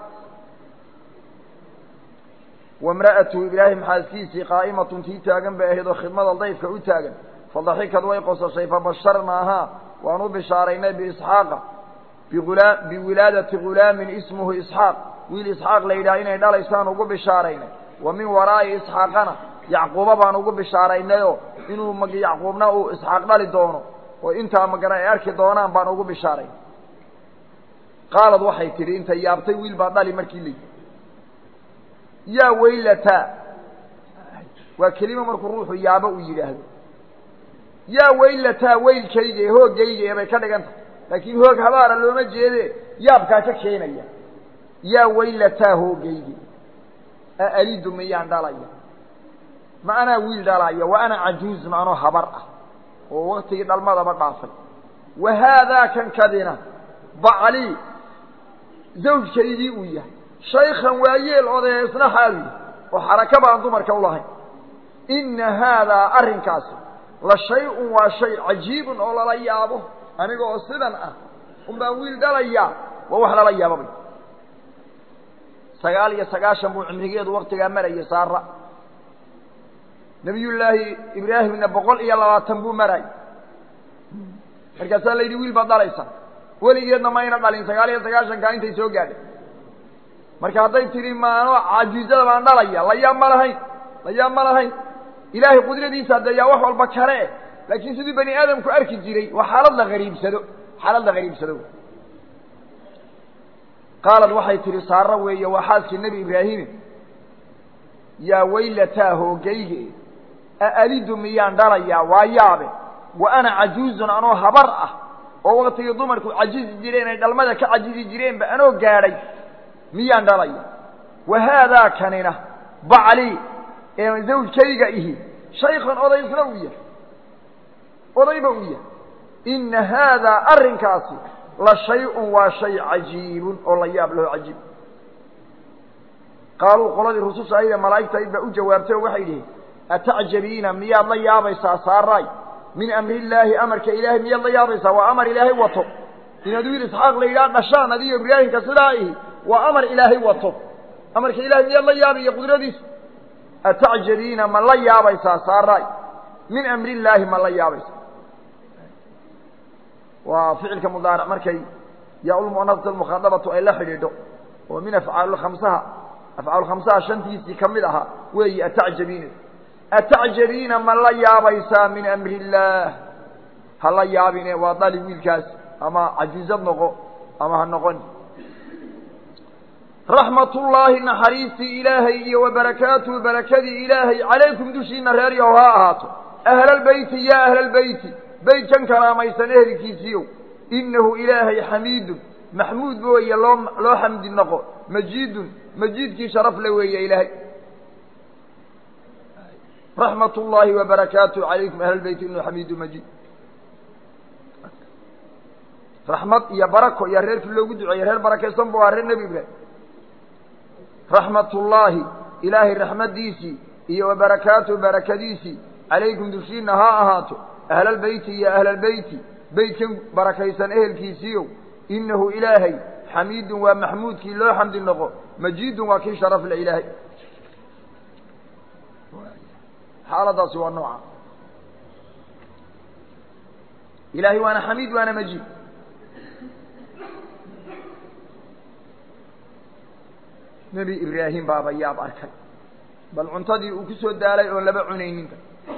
wamra'atu ibraahim xaaskiisii qaa'imatun tii taagan bay ahayd oo khidmada dayfka u taagan fadaxikad way qosashay fabasharnaahaa waan u bishaaraynay biisxaaqa biula biwilaadati gulaamin ismuhu isxaaq wiil isxaaq la yidhaha inay dhalaysaan ugu bishaaraynay wa min waraa'i isxaaqana yacquuba baan ugu bishaaraynayoo inuu mag yacquubna uu isxaaq dhali doono oo intaa magana ay arki doonaan baan ugu bishaaray qaalad waxay tidhi intay yaabtay wiil baa dhali markii layidhi yaa weylataa waa kelimo markuu ruuxu yaabo uu yidhaahdo yaa weylataa weylkayga ee hooggayga ee bay ka dhigan tahay laakiin hoog habaara looma jeede yaabkaa ka keenaya yaa weylataa hooggayga aalidu miyaan dhalaya ma anaa wiil dhalaya wa ana cajuuz macnoo habar ah oo waktigii dhalmadaba dhaafay wa haadaa kan kadina baclii zawjkaydii uu yahay shaykhan waayeel odaya isna xaawiya oo xaraka baan dumarka ulahayn inna haadaa arrinkaasi la shay-un waa shay cajiibun oo lala yaabo aniga oo sidan ah un baan wiil dhalayaa waa wax lala yaababay sagaal iyo sagaashan buu cimrigeedu waktigaa marayay saara nabiyullaahi ibraahimna boqol iyo labaatan buu maraayay markaasaa la yidhi wiil baad dhalaysa weligeedna mayna dhalin sagaal iyo sagaashankaa intay soo gaadhay marka hadday tidhi maano cajiizada baan dhalaya layaab ma lahayn layaab ma lahayn ilaahay qudradiisa dee yaa wax walba kale laakiin siduu bani aadamku arki jiray waa xaalad la hariibsado xaalad la hariibsado qaalad waxay tidhi saaro weeye waa xaaskii nebi ibraahimi yaa weylataa hoogayge aalidu miyaan dhalayaa waa yaabe wa ana cajuuzun anoo habar ah oo waktigii dumarku cajizi jireen ay dhalmada ka cajizi jireenba anoo gaadhay miyaan dhalaya wa haadaa kanina baclii ee zawjkayga ihi shaykhan oday isna uu yahay odayba uu yahay inna haadaa arrinkaasi la shay-un waa shay cajiibun oo la yaab laho cajiib qaaluu qoladii rususha ayda malaa'igta ayd baa u jawaabtay oo waxay dhihiin atacjabiina miyaad la yaabaysaa saaraay min amri illaahi amarka ilaahay miyaad la yaabaysaa waa amar ilaahay wato inaad wiil isxaaq la yidhaha dhashaan adigo ibraahimka sidaa ihi waa amar ilaahay wato amarka ilahay miyaad la yaabiyo qudradiisa atacjabiina ma la yaabaysaa saaraay min amri illaahi ma la yaabaysaa waa ficilka mudaaric markay yaa-ulmu'anasata almukhaadabatu ay la xidhiidho oo min afcaalulkhamsaha afcaalulkhamsaha shantiisii ka mid ahaa weeyi atacjabiina atacjabiina ma la yaabaysaa min amri illaah ha la yaabine waa dali wiilkaas ama cajiizad noqo ama ha noqoni raxmatullaahi naxariistii ilaahay iyo wa barakaatuhu barakadii ilaahay calaykum dushiina reer yahow ha ahaato ahlalbeyti yaa ahlalbeyti beytkan kalaamaysan ehelkiisiiyow innahu ilaahay xamiidun maxmuud weeye loo loo xamdi noqo majiidun majiidkii sharaf le weeye ilaahay raxmat ullaahi wa barakaatuhu calaykum ahlalbeyti innahu xamiidu majiid raxmad iyo barako iyo reerkii loogu duceeyey reer barakaysan bu ahaa reer nebi ibraahim raxmatullaahi ilaahay raxmaddiisii iyo wa barakaatuhu barakadiisii calaykum dushiina ha ahaato ahlalbeyti iyo ahlalbeyti beytkan barakaysan ehelkiisiiyow innahu ilaahay xamiidun waa maxmuudkii loo xamdi noqo majiidun waa kii sharaf le ilaahay xaaladaasi waa nooca ilaahay waana xamiid waana majiid nebi ibraahim baaba yaab arkay bal cuntadii uu ku soo daalay oon laba cunayninta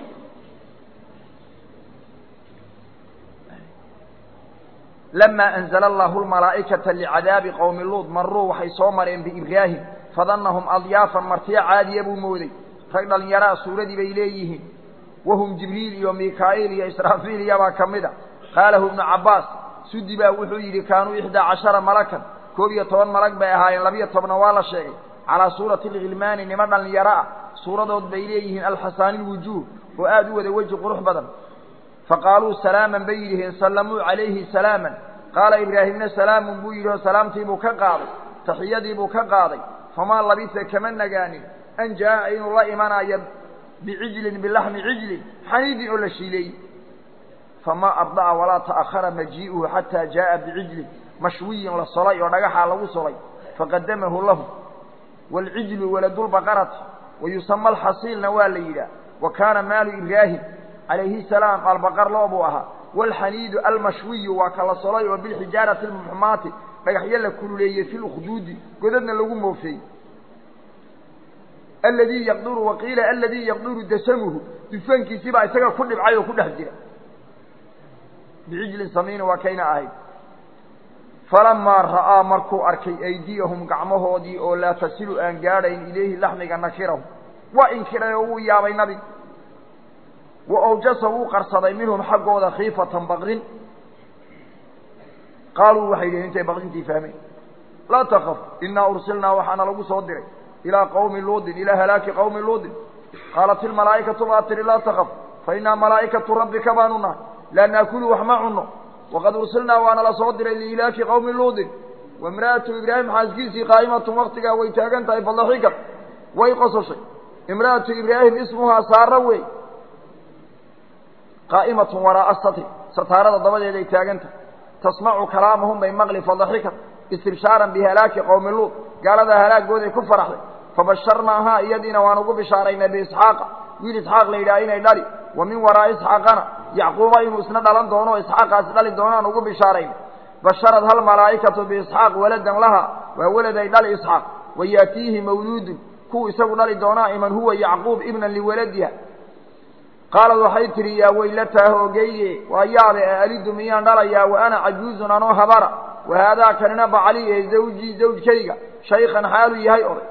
lama anzla allahu lmalaa'ikata licadaabi qowmi luud maruu waxay soo mareen biibraahim fadannahum adyaafan martiyo caadiya buu mooday rag dhalinyaraa suuradii bay leeyihiin wahum jibriil iyo mikaa'iil iyo israafiil iyabaa ka mid a qaalahu ibnu cabbaas sudi baa wuxuu yidhi kaanuu ixdaa cashara malakan koob iyo toban malag bay ahaayeen labiyo tobna waa la sheegay calaa suurati alghilmaani nimo dhallinyaro ah suuradood bay leeyihiin alxasaani lwujuuh oo aada u wada weji qurux badan faqaaluu salaaman bay yidhiheen sallamuu calayhi salaaman qaala ibraahimna salaamun buu yidhi oo salaamtiibuu ka qaaday taxiyadiibuu ka qaaday famaa labisa kama nagaanin an jaa'a inuu la imanayo bicijlin bilaxmi cijlin xaniidin oo la shiileeyey famaa abda'a walaa ta'ahara majii'uhu xataa jaa'a bicijlin mashwiyin la solay oo dhagaxaa lagu solay faqadamahu lahu waalcijlu waladulbaqarati wayusama alxasiilna waa la yidhaah wa kaana maalu ibraahim calayhi salaam albaqar loo buu ahaa waalxaniidu almashwiyu waa kala solay oo bilxijaarati almuxmaati dhagaxyo la kululeeyey fi lukhduudi godadna lagu moofeeyey aladii yaqduru waqiila aladii yaqduru dasamuhu dufankiisii baa isaga ku dhibcay oo ku dhex jira bicijlin samiina waa kayna ahayd falamaa ra'aa markuu arkay aydiyahum gacmahoodii oo laa tasilu aan gaadhayn ilayhi laxmiga nakirahu waa inkiray oo wuu yaabay nabiga wa awjasa wuu qarsaday minhum xaggooda khiifatan baqrin qaaluu waxay yidhaheen intay baqrintii fahmeen laa takaf inaa ursilnaa waxaana lagu soo diray ilaa qawmi luudin ilaa halaaki qawmi luudin qaalat ilmalaa'ikatu baa tihi laa takaf fa innaa malaa'ikatu rabbika baanu nahay laa naakulu wax ma cunno waqad ursilnaa waana la soo diray liilaaki qawmi luudin waimra'atu ibraahim xaaskiisii qaa'imatun waktigaa way taagan tahay fadaxikat way qososhay imra'atu ibraahim ismuhaa saara wey qaa'imatun waraa'a satri sataarada dabadeed ay taagan tahay tasmacu kalaamahum bay maqli fadaxikat istibshaaran bihalaaki qowmi luud gaalada halaagooday ku faraxday fabasharnaahaa iyadiina waan ugu bishaaraynay biisxaaqa wiil isxaaq la yidhaha inay dhali wa min waraa'i isxaaqana yacquuba inuu isna dhalan doono o isxaaqaasi dhali doonaan ugu bishaaraynay basharad hal malaa'ikatu biisxaaq waladan laha waa walad ay dhali isxaaq wa yaatiihi mawluudun kuwu isagu dhali doonaa iman huwa yacquub ibnan liwaladiha qaalad waxay tidhi yaa weylataah ogeyge waa yaabe a alidu miyaan dhalayaa wa ana cajuuzun anoo habara wa haadaa kanina bacali ee zawjii zawjkayga shaykhan xaaluu yahay oday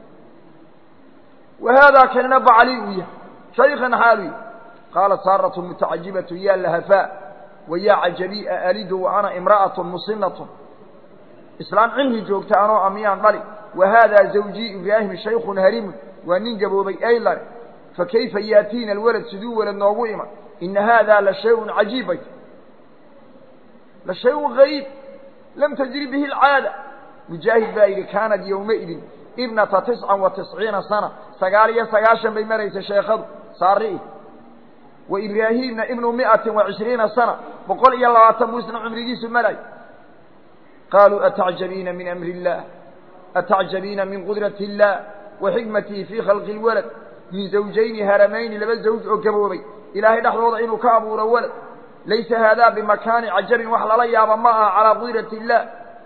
wa haadaa kanina bacali uu yahay shaykhan xaaluu yahay qaalat saaratu mutacajibatu yaa lahafaa wa yaa cajabi a alidu wa ana imra'atun musinatun islaam cimri joogta anoo a miyaan dhali wa haadaa zawjii ibraahim shaykhun harimun waa nin gaboobay aylan fakayfa yaatiina alwalad siduu walad noogu iman ina haadaa la shay-un cajiib bay la shay-un gariib lam tajri bihi alcaada mujaahid baa yidhi kaanad yowmaidin ibnata tiscan wa tisciina sana sagaal iyo sagaashan bay maraysa sheekhadu saari'i wa ibraahiimna ibnu mi'atin wa cishriina sana boqol iyo labaatan buu isna cumrigiisu maray qaaluu atacjabiina min amri illaah atacjabiina min qudrati illaah wa xikmatihi fii khalqi lwalad min zawjayni haramayni laba zawj oo gaboobay ilaahay dhexdooda inuu ka abuuro walad laysa haadaa bimakaani cajabin wax lala yaaba ma aha calaa qudrati illaah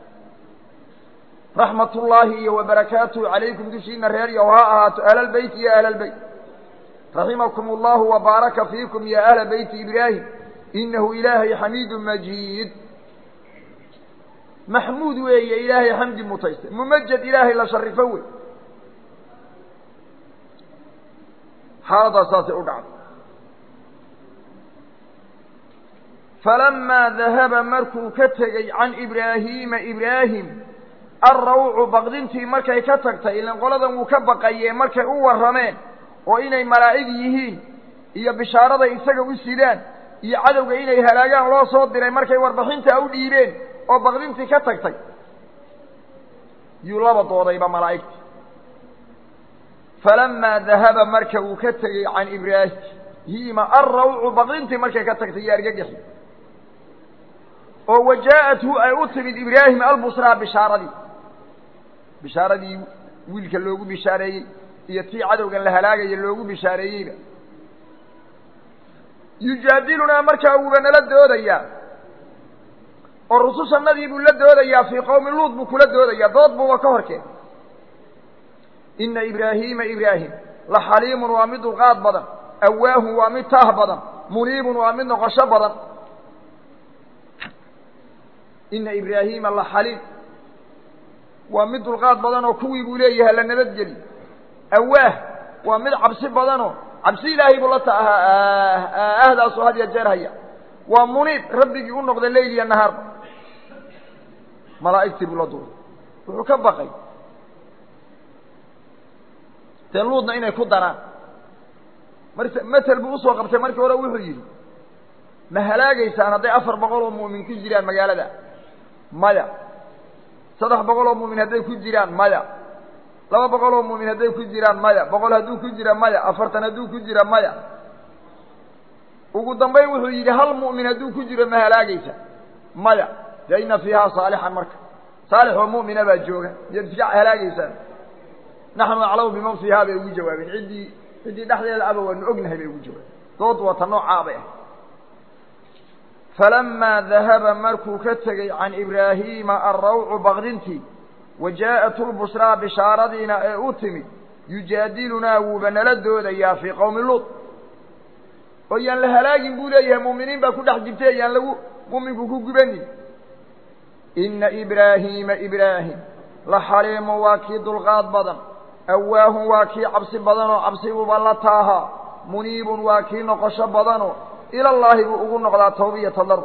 raxmat ullaahi iyo wa barakaatuhu calaykum dushiina reer yow ha ahaato ahlalbeyti ya ahlalbeyt raximakum allahu wa baaraka fiikum ya ahla beyti ibraahim inahu ilaahay xamiidun majiid maxmuud weeye ilaahay xamdi mutayste mumajed ilaahay la sharifo wey xaaladdaas saasay u dhacday falamaa dahaba markuu ka tegey can ibraahiima ibraahim alrawcu baqdintii markay ka tagtay ilan qoladan wuu ka baqayee markay u warrameen oo inay malaa'ig yihiin iyo bishaaraday isaga u sidaan iyo cadowga inay halaagaan loo soo diray markay warbixintaa u dhiibeen oo baqdintii ka tagtay yuu laba doodayba malaa'igti falamaa dahaba marka uu ka tegey can ibraahiima alrawcu baqdintii markay ka tagtay iyo argagaxi oo wajaa'athu ay u timid ibraahim albusraa bishaaradii bishaaradii wiilka loogu bishaareeyey iyo tii cadowgan la halaagaya loogu bishaareeyeyba yujaadilunaa markaa wuuba nala doodayaa oo rusushannadii buu la doodayaa fii qowmi luud buu kula doodayaa dood buuba ka horkeen ina ibraahiima ibraahim la xaliimun waa mid dulqaad badan awaahun waa mid taah badan muniibun waa mid noqosho badan ina ibraahiima la xaliim waa mid dulqaad badan oo kuwii buu leeyahay la nabadgeli awaah waa mid cabsi badanoo cabsi ilaahay buu la taahaa ahdaasoo had ya jeer haya waa muniib rabbigii u noqda leyl iyo nahaarba malaa'igtii buu la duulay wuxuu ka baqay dee luudna inay ku daraan mar matel buu usoo qabtay markii hore wuxuu yidhi ma halaagaysaan hadday afar boqol oo mu'min ku jiraan magaalada maya saddex boqol oo mu'min hadday ku jiraan maya laba boqol oo mu'min hadday ku jiraan maya boqol hadduu ku jira maya afartan hadduu ku jira maya ugu dambayn wuxuu yidhi hal mu'min hadduu ku jiro ma halaagaysa maya de ina fiihaa saalixan marka saalix oo mu'mina baa jooga miyaad iska halaagaysaan naxnu aclamu biman fiihaa bay ugu jawaabeen ciddii ciddii dhexdeeda aba waanu ognahay bay ugu jawaabeen dood wata noocaa bay ah falamaa dahaba markuu ka tegey can ibraahiima alrawcu baqdintii wa jaa'at lbushraa bishaaradiina ee u timid yujaadilunaa wuuba nala doodayaa fii qowmi luud oo yaan la halaagin buu leeyahay mu'miniin baa ku dhex jirtay yaan lagu mu'minku ku gubanin ina ibraahiima ibraahim la xaliimu waa kii dulqaad badan awaahun waa kii cabsi badanoo cabsiguba la taahaa muniibun waa kii noqosho badanoo ilallaahi buu ugu noqdaa tawbiya tadaru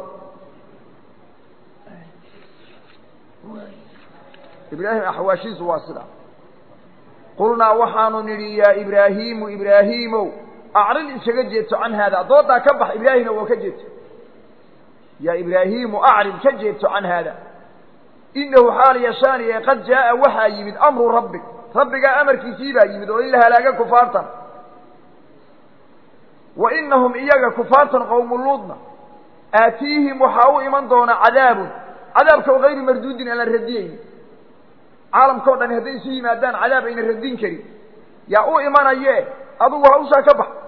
ibraahim axwaashiisu waa sidaa qulnaa waxaanu nidhi yaa ibraahiimu ibraahiimow acrid iskaga jeedso can haada doodaa ka bax ibraahimna waa ka jeedso yaa ibraahiimu acrid ka jeedso can haada inahu xaal yashaaniye qad jaaa waxaa yimid amru rabbig rabbigaa amarkiisii baa yimid oo in la halaaga kufaartan wa inahum iyaga kufaartan qowmu luudna aatiihim waxaa u iman doona cadaabun cadaabka oo hayru marduudin aan la radiyeynin caalamka o dhan hadday isu yimaadaan cadaab ayna radin karin yaa u imanaye adugu hawshaa ka bax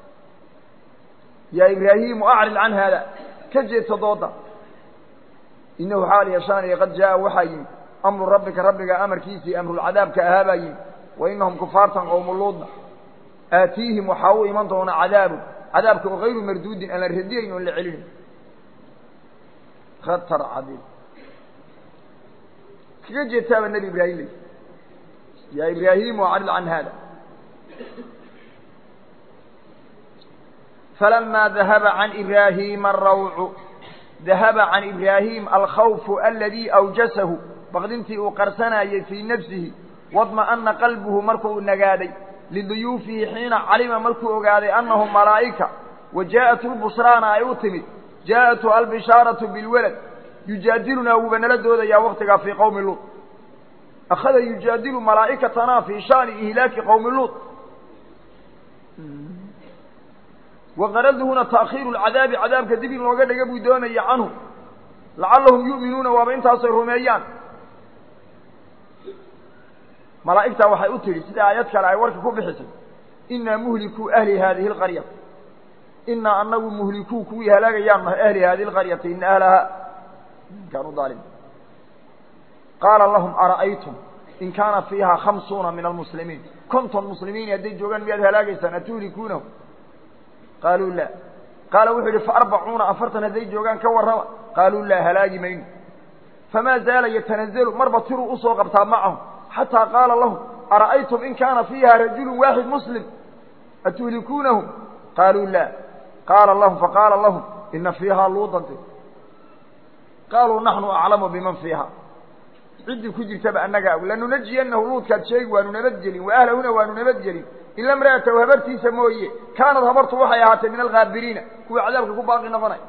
yaa ibraahiimu acrid can haada ka jeedsa dooda inahu xaal yashaaniye qad jaaa waxaa yimid amru rabbika rabbiga amarkiisii amrulcadaabka ahaa baa yimid wa inahum kufaartan qowmu luudna aatiihim waxaa u iman doona cadaabun cadaabka oo hayru marduudin aan la radiyayn oon la celinayn khatar cadiim kaga jeedtaaba nebi ibraahim ley yaa ibraahiimu acrid can haada فلما ذهب عن إبراهيم الروع ذهب عن إبراهيم الخوف الذي أوجسه بغدنتي أقرسنا في نفسه واطمأن قلبه مركو النقادي لضيوفه حين علم مركو أقادي أنهم ملائكة وجاءت البشران أيوتمد جاءت البشارة بالولد يجادلنا وبنلد يا وقتك في قوم لوط أخذ يجادل ملائكتنا في شأن إهلاك قوم لوط وغرض هنا تأخير العذاب عذاب كذب وقد يقبوا دوني عنه لعلهم يؤمنون وابن تصير رميان ملائكة وحي أتري سيدة آيات كلا عورك كبحث إنا مهلكوا أهل هذه القرية إنا أنه مهلكوا كوي هلاك يام أهل هذه القرية إن أهلها كانوا ظالمين قال لهم أرأيتم إن كان فيها خمسون من المسلمين كنتم مسلمين يدي جوغان بيد هلاك سنتولكونه قالوا لا قال وحده فأربعون أفرتن هذي جوغان كورما قالوا لا هلاقي مين فما زال يتنزل مربى تروا أصوا قبطا معهم حتى قال لهم أرأيتم إن كان فيها رجل واحد مسلم أتهلكونهم قالوا لا قال لهم فقال لهم إن فيها لوطا قالوا نحن أعلم بمن فيها عندي كجر تبع النقا لننجي أنه لوط كان شيء وننبجل وأهلهنا وننبجل إلا امرأته وهبرتي سمويه كانت هبرت وحياته من الغابرين كوي عذابك كباقي نفني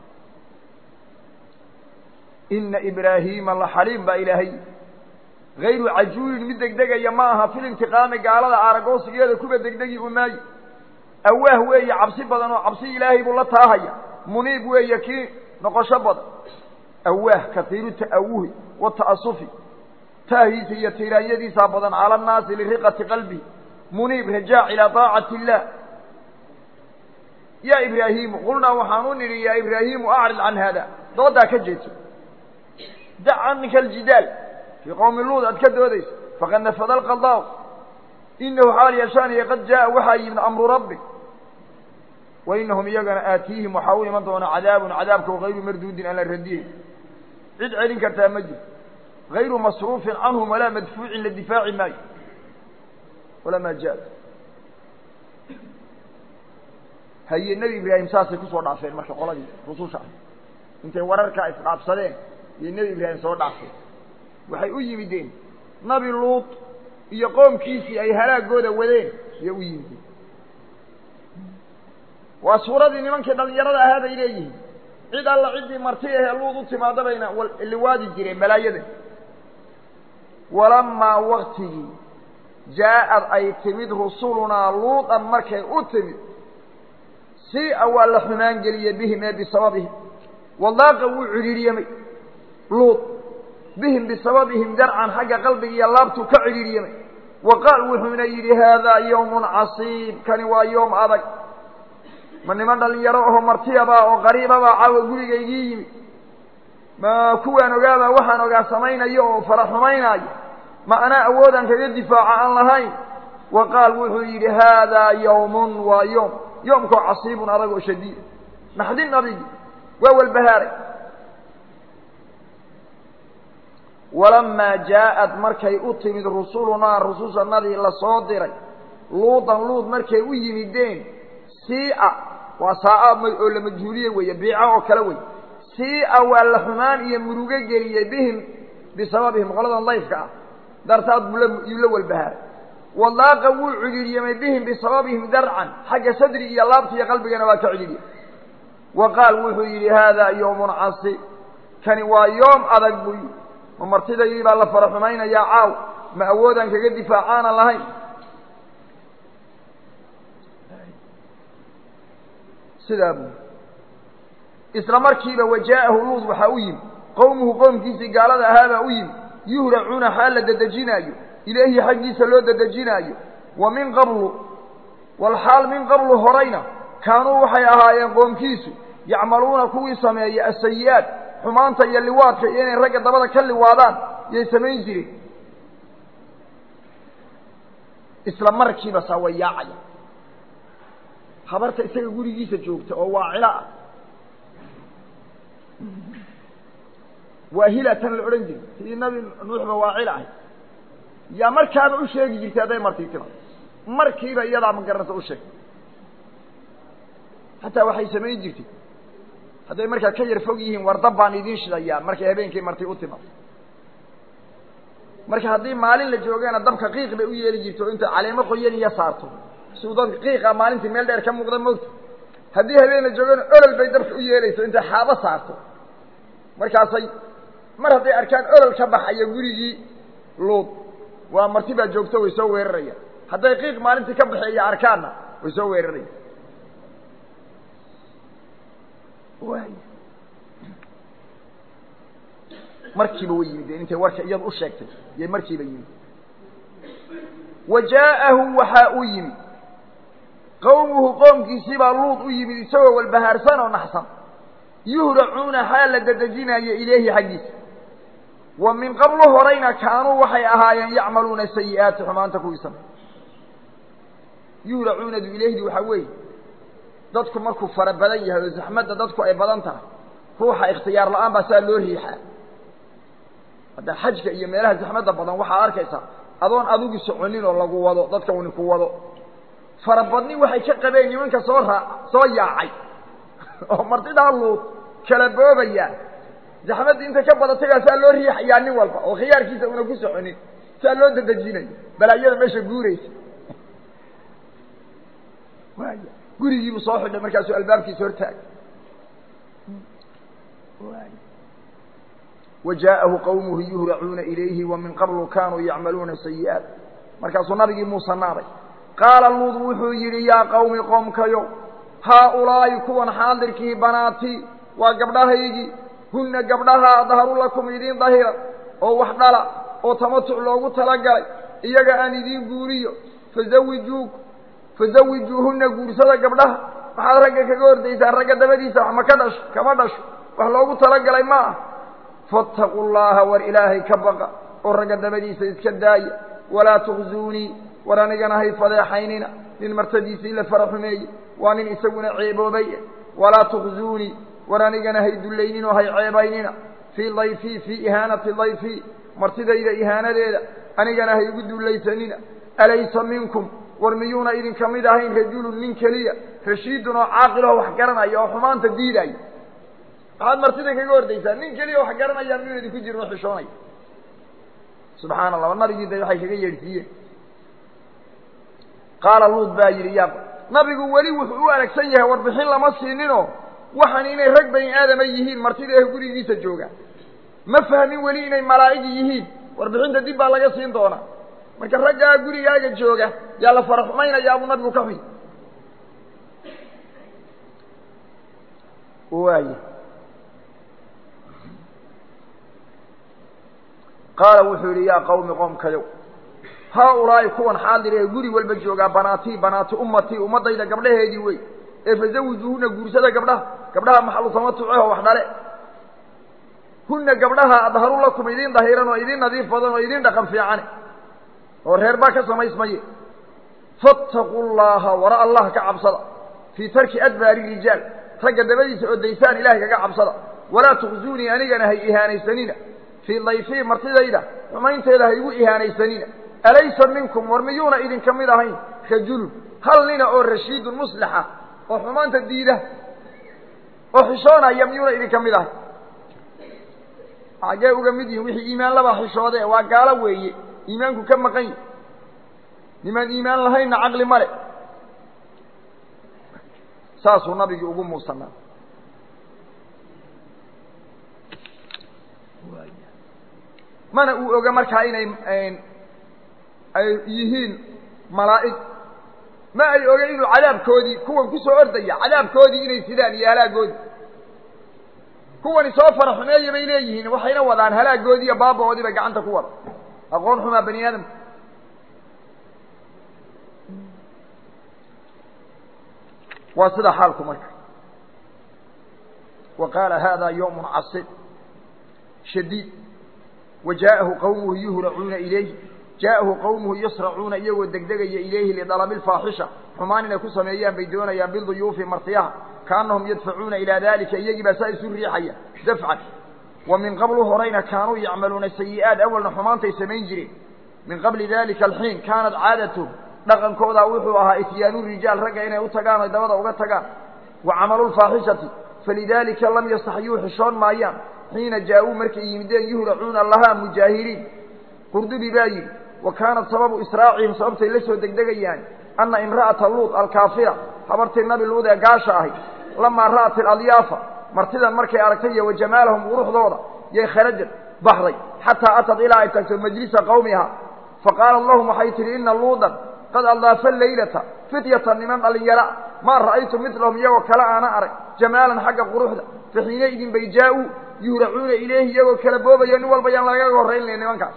إن إبراهيم الله حليم بإلهي غير عجول مدك دقا يماها في الانتقام قال هذا عرقوس قيادة كوبا دك دقي أماي أواه وهي عبسي بدن وعبسي إلهي بلا تاهي منيب وهي كي نقش بدن أواه كثير التأوه والتأصف تاهي سيتيرا يدي سابدا على الناس لرقة قلبه منيب رجاع إلى طاعة الله يا إبراهيم قلنا وحانون يا إبراهيم أعرض عن هذا ضد كجيت دع عنك الجدال في قوم اللوط أتكد وديس فقد نفذ القضاء إنه حال يشان قد جاء وحي من أمر ربك وإنهم يقن آتيهم وحاول من دون عذاب عذابك وغير مردود على الرديه عد علين كرتا مجد غير مصروف عنهم ولا مدفوع للدفاع ماي ولما جاء هي النبي إبراهيم ساسي كسو دافين marka qoladii rususha intay wararka isqaabsadeen iyo nabi Ibrahim soo dhaafay waxay u yimideen nabi luut iyo qoomkiisii ay halaagooda wadeen ayay u yimideen waa suuradii nimankii dhallinyarada ahaa bay leeyihiin cid alla ciddii marti ahee luud u timaada bayna liwaadi jireen balaayada walamaa waktigii jaa-ad ay timid rusulunaa luudan markay u timid si-a waa la xumaan geliyey bihim ee bisababihim wadaaqa wuu cidhiiryamay luud bihim bisababihim darcan xagga qalbiga iyo laabtuu ka cidhiiryamay wa qaal wuxuuna yidhi haadaa yawmun casiib kani waa yoom adag ma niman dhalinyaro aho martiyabaa oo qariibabaa caawa gurigaygii yimid ma kuwaan ogaabaa waxaan ogaa samaynayo oo fara xumaynaayo ma anaa awoodaan kaga difaaca aan lahayn wa qaal wuxuu yidhi haadaa yawmun waa yoom yoomkoo casiibun adag oo shadiida naxdin nabigi waa walbahaaray walamaa jaa-ad markay u timid rusulunaa rusushanadii lasoo diray luudan luud markay u yimideen siia waa saa-a oo la majhuuliye weeye biica oo kale wey siia waa la xumaan iyo murugo geliyey bihim bisababihim qoladan dayfka ah dartaad buu yuu la walbahaaray wadaaqa wuu cidhiiryamay bihim bisababihim darcan xagga sadri iyo laabta iyo qalbigana waa ka cidhiiryay wa qaal wuxuu yidhi haadaa yawmun casiib kani waa yoom adag buu yidhi ma martidaydii baa la fara xumaynayaa caaw ma awoodaan kaga difaacaanan lahayn sidaa buu isla markiiba wajaa'ahu luud waxaa u yimi qowmuhu qoomkiisii gaalada ahaabaa u yimi yuhracuuna xaal la dedejinaayo ilaahi xaggiisa loo dedejinaayo wa min qablu walxaal min qablu horayna kaanuu waxay ahaayeen qoomkiisu yacmaluuna kuwii sameeya asayi-aad xumaanta iyo liwaadka iyo inay ragga dabada ka liwaadaan yay samayn jireen isla markiiba saa way yaacaya habarta isaga gurigiisa joogta oo waacilo ah waahilatan la odhan jiray sidii nabi nuuxba waacil ahay yaa markaaba u sheegi jirtay hadday marti tima markiiba iyadaa magaranaysa u sheeg hataa waxay samayn jirtay hadday markaa ka yar fog yihiin war dab baan idiin shidayaa markay habeenkii marti u timaado marka haddii maalin la joogana dabka qiiq bay u yeeli jirto o intay caleemo qoyan iyo saarto siuu dadka qiiqa maalintii meel dheer ka muuqda moogta haddii habeen la joogana olol bay dabka u yeelayso intay xaabo saarto markaasay mar hadday arkaan olol ka baxaya gurigii luud waa marti baa joogto way soo weerarayaan hadday qiiq maalintii ka baxeeya arkaanna way soo weerarayaan markiiba way yimideen intay warka iyadu u sheegtay yay markiiba yimid wa jaa'ahu waxaa u yimid qowmuhu qoomkiisiibaa luud u yimid isagoo walbahaarsan oo naxsan yuhracuuna xaal la dedejinaayo ilayhi xaggiisa wa min qablu horayna kaanuu waxay ahaayeen yacmaluuna sayi-aati xumaanta kuwiisana yuhracuunadu ilayhdi waxaa weeye dadku markuu fara badan yahay oo zaxmadda dadku ay badan tahay ruuxa ikhtiyaar la-aan baa saa loo riixaa hadda xajka iyo meelaha zaxmadda badan waxaad arkaysaa adoon adigu soconin oo lagu wado dadka uni ku wado farabadni waxay ka qabeen nimanka soo raa soo yaacay oo martidaa luud kala boobayaa zaxmaddii intay ka badatay saa loo riixayaa nin walba oo khiyaarkiisa una ku soconin saa loo dadejinayo balaayada meesha guuraysa waaya gurigiibuu soo xidhay markaasuu albaabkiisa hortaagay wa jaa'ahu qawmuhu yuhracuuna ilayhi wa min qablu kaanuu yacmaluuna sayi-aat markaasuu nabigii muuse naaday qaala luud wuxuu yidhi yaa qawmi qoomkayo haaulaa'i kuwan xaadirkii banaatii waa gabdhahaygii hunna gabdhaha adharu lakum idiin dahira oo wax dhala oo tamatuc loogu talagalay iyaga aan idiin guuriyo fazawijuu fazawijuuhunna guursada gabdhaha waxaad ragga kaga hordaysaan ragga dabadiisa wax ma ka dhasho kama dhasho wax loogu talagalay ma ah faataquu llaha war ilaahay ka baqa oo ragga dabadiisa iska daaya walaa tukhzuunii war anigana hay fadeexaynina nin martadiisii la fara xumeeye waa nin isaguna ceeboobay walaa tukhzuunii war anigana hay dullayninoo hay ceebaynina fii dayfii fii ihaanati dayfii martidayda ihaanadeeda anigana hay igu dullaysanina alaysa minkum war miyuuna idinka mid ahayn rajulun nin keliya rashiidun oo caaqiloo wax garanaya oo xumaanta diidaya waxaad martida kaga hordaysaa nin keliya wax garanaya miyuuna idinku jirin oo xishoonaya subxaana allah nabigii da waxay kaga yeedhsiiyeen qaala luud baa yidhi ya nabigu weli wuxuu u aragsan yahay warbixin lama siininoo waxaan inay rag bani aadama yihiin martida ee gurigiisa jooga ma fahmin weli inay malaa'igi yihiin warbixinta dib baa laga siin doonaa marka raggaa gurigaaga jooga yaa la fara xumaynayaa buu nabigu ka xuy waay qaala wuxuu yidhi yaa qawmi qoomkayow haa-ulaa'i kuwan xaadir ee guri walba joogaa banaatii banaati ummatii ummaddayda gabdhaheedii wey ee fazawijuuhuna guursada gabdhaha gabdhaha maxalu tamatuceho wax dhale hunna gabdhaha adharu lakum idiin dahiran oo idiin nadiif badan oo idiin dhaqan fiicane oo reer baa ka samaysmaye fattaquu llaha wara allah ka cabsada fii tarki adbaari rijaal ragga dabadiisa oo daysaan ilahay kaga cabsada walaa tukhzuunii anigana hay ihaanaysanina fii dayfii martidayda xumaynteeda haygu ihaanaysanina alaysa minkum war miyuuna idinka mid ahayn rajulun hal nina oo rashiidun muslixa oo xumaanta diida oo xishoonaya miyuuna idinka mid ahayn xaggee uga mid yihin wixii iimaan laba xishoode waa gaalo weeye iimaanku ka maqan yahi nimaan iimaan lahaynna caqli male saasuu nabigii ugu muusanaa mana uu oga markaa inay ay yihiin malaa'ig ma ay oga inuu cadaabkoodii kuwan ku soo ordaya cadaabkoodii inay sidaan iyo halaagoodii kuwani soo fara xumeeya bay leeyihiin waxayna wadaan halaagoodii iyo baaba-oodii bay gacanta ku wada aqoon xumaa bani aadamka waa sida xaalku marka wa qaala hada yawm casib shadiid wa jaa'ahu qawmuhu yuhracuuna ilayhi jaa'ahu qawmuhu yasracuuna iyagoo degdegaya ilayhi lidalabi lfaaxisha xumaan inay ku sameeyaan bay doonayaan biduyuufi martiyaha kaanahum yadfacuuna ilaa dalika iyagii baa saa isu riixaya dafcan wa min qablu horayna kaanuu yacmaluuna sayi'aat awalna xumaantay samayn jireen min qabli dalika alxiin kaanat caadatuhum dhaqankoodaa wuxuu ahaa ityaanu rijaal ragga inay u tagaan oy dabada uga tagaan wa camalu lfaaxishati falidaalika lam yastaxyuu xishoon maayaan xiina jaa-uu markay yimideen yuhracuuna lahaa mujaahiriin qurdubi baa yidhi wa kaanat sababu israacihim sababtay la soo degdegayaan anna imra'ata luud alkaafira habartii nabi luud ee gaasha ahay lamaa ra'at iladyaafa martidan markay aragtay iyo wa jamaalahum quruxdooda yay kharajad baxday xataa atad ilaa ay tagto majlisa qawmiha faqaalat lahum waxay tidhi ina luudan qad aldaafa laylata fityatan niman dhalinyara maa ra'aytu midlahum iyagoo kale aana arag jamaalan xagga quruxda fa xiinaidin bay jaa-uu yuhracuuna ilayhi iyagoo kala boobaya nin walba yaan lagaga horrayn layn nimankaas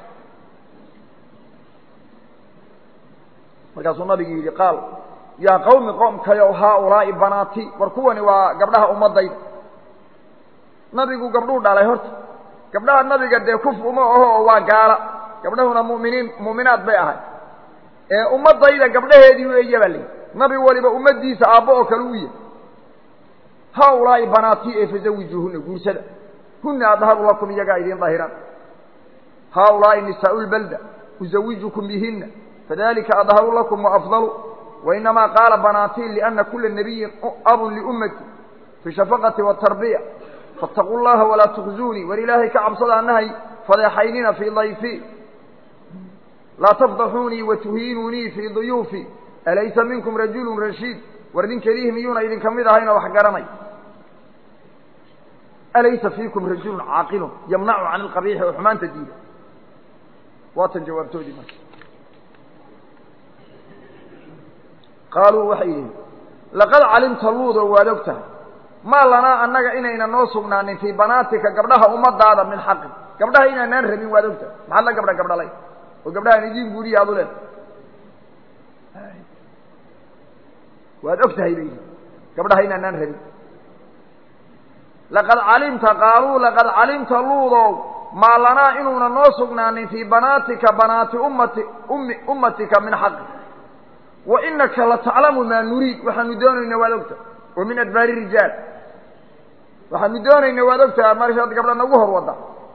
markaasuu nabigu yidhi qaal yaa qawmi qoomkayow haaulaa'i banaati war kuwani waa gabdhaha ummadayda nabigu gabdhuu dhalay horta gabdhaha nabiga dee kuf uma aho oo waa gaala gabdhahuna muminiin muuminaad bay ahay ee ummadayda gabdhaheedii weeye baa layidhi nabi waliba ummaddiisa aabbo oo kale u yahy haaulaa'i banaati ee fazawijuuhuna guursada huna adharu lakum iyagaa idiin dahiran haaulaa'i nisaau lbalda uzawijukum bihina fadalika adharu lakum waafdalu wainamaa qaala banaatiin liana kula nabiyin abun liummati fi shafaqati watarbiya faataquu llaha walaa tukhzuunii war ilaahay ka cabsada anahay fadeexaynina fii dayfii laa tafdaxuunii watuhiinuunii fii duyuufii alaysa minkum rajulun rashiid war nin kelihi miyuuna idinka mid ahayn oo wax garanay alaysa fiikum rajulun caaqilun yamnacu can ilqabiixi oo xumaanta diida waatan jawaabtoodii marka qaaluu waxay yidhihin laqad calimta luudoo waad og tahay maa lanaa annaga inayna noo sugnaanin fii banaatika gabdhaha ummadaada min xaqin gabdhaha inaanaan rabin waad og tahay maxaad la gabdha gabdhalay oo gabdhahaan idiin guuriya ad u leedahay waad og tahay bay yidhi gabdhaha inaanaan rabin laqad calimta qaaluu laqad calimta luudow maa lanaa inuuna noo sugnaanin fii banaatika banaati ummati ummi ummatika min xaqin wa inaka lataclamu maa nuriid waxaanu doonayna waad ogtahay oo min adbaari rijaal waxaanu doonayna waad ogtahay markaad gabdha nagu hor wadda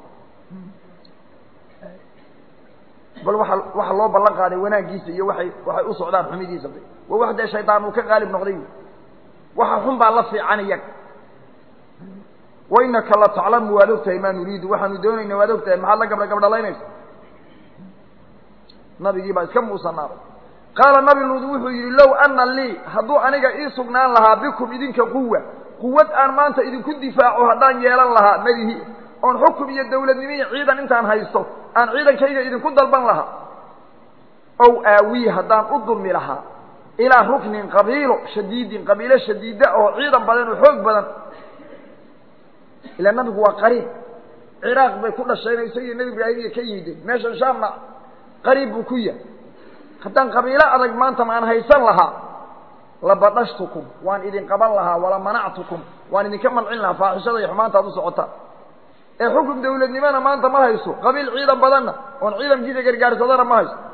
bal waa waxa loo ballan qaaday wanaaggiisa iyo waay waxay u socdaan xumidiisa waa wax dee shaydaan uu ka qaalib noqday waxa xun baa la fiican iyaga wa inaka lataclamu waad ogtahay maa nuriidu waxaanu doonayna waad ogtahay maxaad la gabdha gabdhalaynaysa nabigii baa iska muusanaaday qaala nabi luud wuxuu yidhi low ana lii hadduu aniga ii sugnaan lahaa bikum idinka quwa quwad aan maanta idinku difaaco haddaan yeelan lahaa madihi oon xukum iyo dawladnimo iyo ciidan intaan haysto aan ciidankayga idinku dalban lahaa ow aawii haddaan u dulmi lahaa ilaa ruknin qabiilo shadiidin qabiilo shadiida oo ciidan badan oo xoog badan ilaa nabigu waa qariib ciraaq bay ku dhasheen isagiyo nebi ibraahim iyo ka yimideen meeshan shaamna qariib buu ku yahay haddaan qabiilo adag maanta maan haysan lahaa labadhashtukum waan idin qaban lahaa wala manactukum waan idinka mancin lahaa faaxishada iyo xumaanta ad u socotaan ee xukum dawladnimona maanta ma hayso qabiil ciidan badanna oon ciidankiisa gargaarsadana ma hayso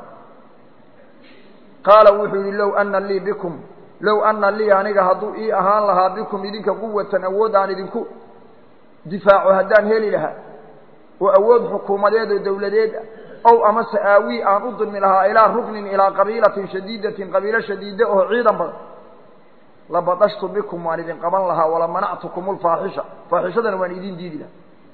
qaala wuxuu yidhi low ana lii bikum low ana lii aniga hadduu ii ahaan lahaa bikum idinka quwatan awood aan idinku difaaco haddaan heli lahaa oo awood xukuumadeed oo dawladeed ah ow amase aawii aan u dulmi lahaa ilaa ruknin ilaa qabiilatin shadiidatin qabiilo shadiida oo ciidan badan labadashtu bikum waan idin qaban lahaa wala manactukum lfaaxisha faaxishadana waan idin diidi lahaa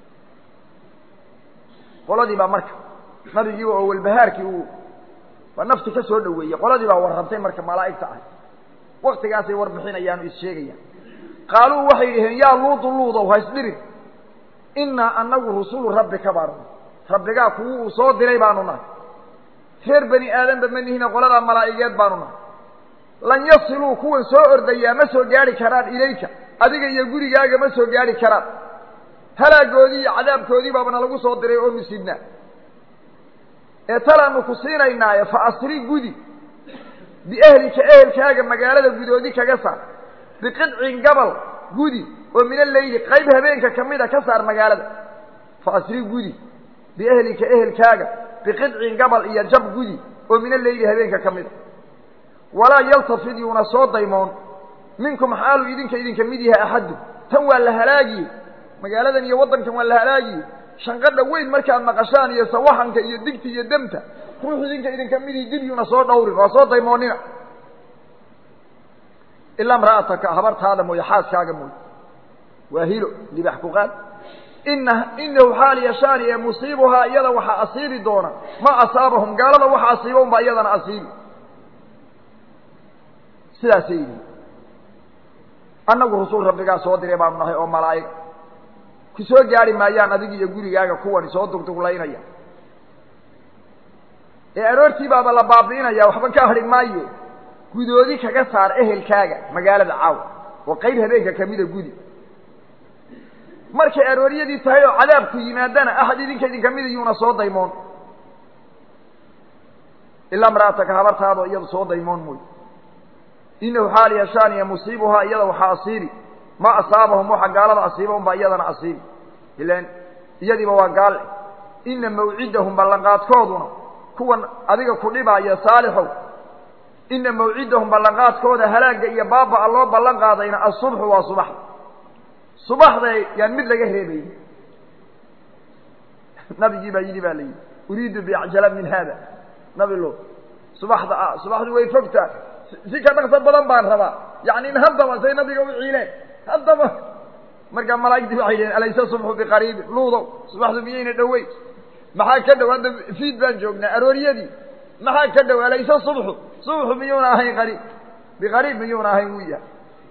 qoladii baa marka nabigiiba oo walbahaarkii uu waa nafti ka soo dhaweeyey qoladii baa warrabtay marka malaa'igta ah waktigaasay warbixinayaan oo issheegayaan qaaluu waxay dhaheen yaa luudu luudow ha isdhirin innaa anagu rusulu rabbika baanu rabbigaa kuwu uu soo diray baanu nahay reer bani aadanba ma nihina qoladaa malaa'igeed baanu nahay lan yasiluu kuwan soo ordayaa ma soo gaadhi karaan ilayka adiga iyo gurigaaga ma soo gaadhi karaan halaagoodii iyo cadaabkoodii baabana lagu soo diray oo nusidnaa ee talaanu ku siinaynaaye fa asri gudi biehlika ehelkaaga magaalada gudoodi kaga saar biqidcin gabal gudi oo min alleyli qayb habeenka ka mida ka saar magaalada fa asri gudi biehlika ehelkaaga biqidcin gabal iyo jab gudi oo min alleyli habeenka ka mida walaa yaltafid yuuna soo daymoon minkum xaalu idinka idinka mid yahay axaddu tan waa la halaagiyey magaaladan iyo waddankan waa la halaagiyey shanqadha weyn markaad maqashaan iyo sawaxanka iyo digta iyo demta ruux idinka idinka midii dib yuuna soo dhawrin waa soo daymoonina ilaa imra'ataka habartaada mooye xaaskaaga mooye waa hilo libax ku qaad ina inahu xaal yashaani ee musiibuhaa iyada waxaa asiibi doona ma asaabahum gaalada waxa asiiba unbaa iyadana asiibi sidaasay yihi annagu rasuul rabbigaa soo diray baanu nahay oo malaa'ig ku soo gaari maayaan adig iyo gurigaaga kuwani soo dugduglaynaya ee aroortii baaba la baabi'inaya waxba ka hadhi maayo gudoodi kaga saar ehelkaaga magaalada caaw oo qayb habeenka kamida gudi markay arooryadii tahay oo cadaabku yimaadana axad idinka idinka mida yuuna soo daymoon ilaa imra'ataka habartaadoo iyadu soo daymoon mooy inahu xaal yashaaniya musiibuhaa iyada waxaa asiibi ma asaabahum waxa gaalada asiiba unbaa iyadana asiibi ilan iyadiiba waa gaal ina mawcidahum ballanqaadkooduna kuwan adiga ku dhibaaya saalixow ina mawcidahum ballanqaadkooda halaagga iyo baaba-a loo ballan qaadayna asubxu waa subaxda subaxda yaan mid laga reebayy nabigii baa yidhi baa la yidhi uriidu biacjala min haada nabi lo subaxda ah subaxdu way fogtaa si ka dhaqso badan baan rabaa yani in haddaba say nabiga u ciileen haddaba markaa malaa'igtii waxay dhaheen alaysa subxu biqariibin luudow subaxdu miyayna dhoweyn maxaa ka dhow hadda fiid baan joognaa arooryadii maxaa ka dhow alaysa subxu subxu miyuuna ahayn qariib biqariib miyuuna ahayn wuu yahay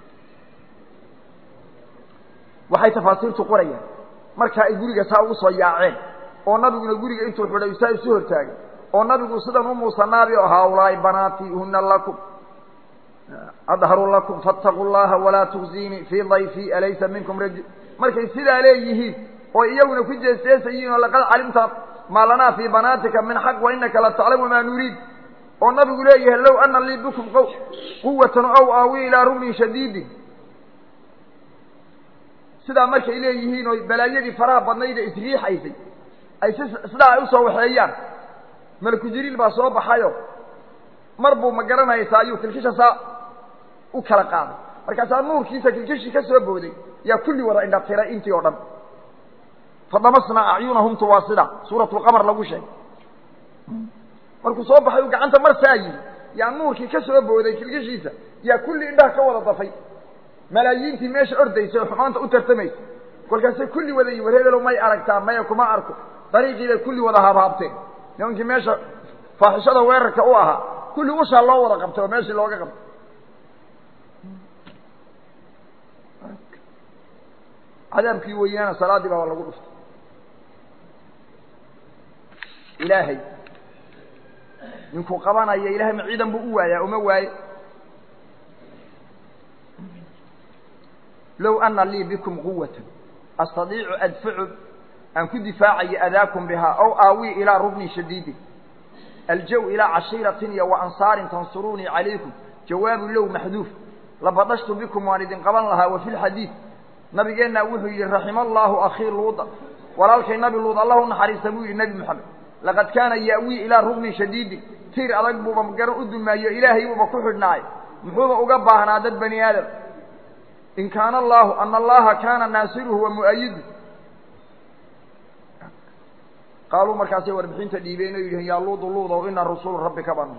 waxay tafaasiirtu qorayaan markaa ay guriga saa ugu soo yaaceen oo nabiguna guriga intuu xidhay saa isu hortaagay oo nabigu sidan u muusanaabi oo haaulaai banaati huna lakum adharu lakum faataquu llaha walaa tuksiinii fii dayfii alaysa minkum rajul markay sidaa leeyihiin oo iyaguna ku jeesjeesayiin oo laqad calimta maa lanaa fii banaatika min xaq wa inaka la taclamu maa nuriid oo nabigu leeyahay low ana lii bikum q quwatan aw aawi ilaa rumin shadiidin sidaa markay leeyihiin oo balaayadii faraha badnayda isriixaysay ay si sidaa ay usoo waxeeyaan malaku jibriil baa soo baxayo mar buu ma garanaysaa ayuu kilkisha saa u kala qaaday markaasaa nuurkiisa kilkishii ka soo booday yaa kulli wada indhatiray intii oo dhan fadamasnaa acyunahumtu waa sida suuratulqamar lagu sheegay markuu soo baxay uu gacanta mar saa yidhi yaa nuurkii ka soo booday kilkishiisa yaa kulli indhaha ka wada dafay malaayiintii meesha ordaysay oo xumaanta u tartamaysa kolkaasay kulli wada yi war hebelow may aragtaa maya kuma arko dariiqiibay kulli wada haabhaabteen nimankii meesha faaxishada weerarka u ahaa kulli ushaa loo wada qabtay oo meeshii looga qabtay cadaabkii weynaana salaaddii baa lagu dhuftay ilaahay ninkuu qabanaya ilahay ma ciidan buu u waayaa uma waaye low ana lii bikum quwata astadiicu adfacu aan ku difaacayo adaakum bihaa ow aawii ilaa ruknin shadiidin aljaw ilaa cashiiratin iyo wa ansaarin tansuruunii calaykum jawaabu low maxduuf labadashtu bikum waan idin qaban lahaa wa fi lxadiid nabigeenna wuxuu yidhi raxima allaahu akhii luuda walaalkay nabi luud allah u naxariista buu yidhi nebi moxamed laqad kaana ya'wii ilaa ruknin shadiidin tiir adag buuba garan u dulmaayo ilaahay buuba ku xidhnaay muxuuba uga baahnaa dad bani aadam in kaana allaahu ana allaha kaana naasiruhu wa mu'ayidu qaaluu markaasay warbixinta dhiibeen oo yidhihin yaa luudu luudow ina rusulu rabbika banu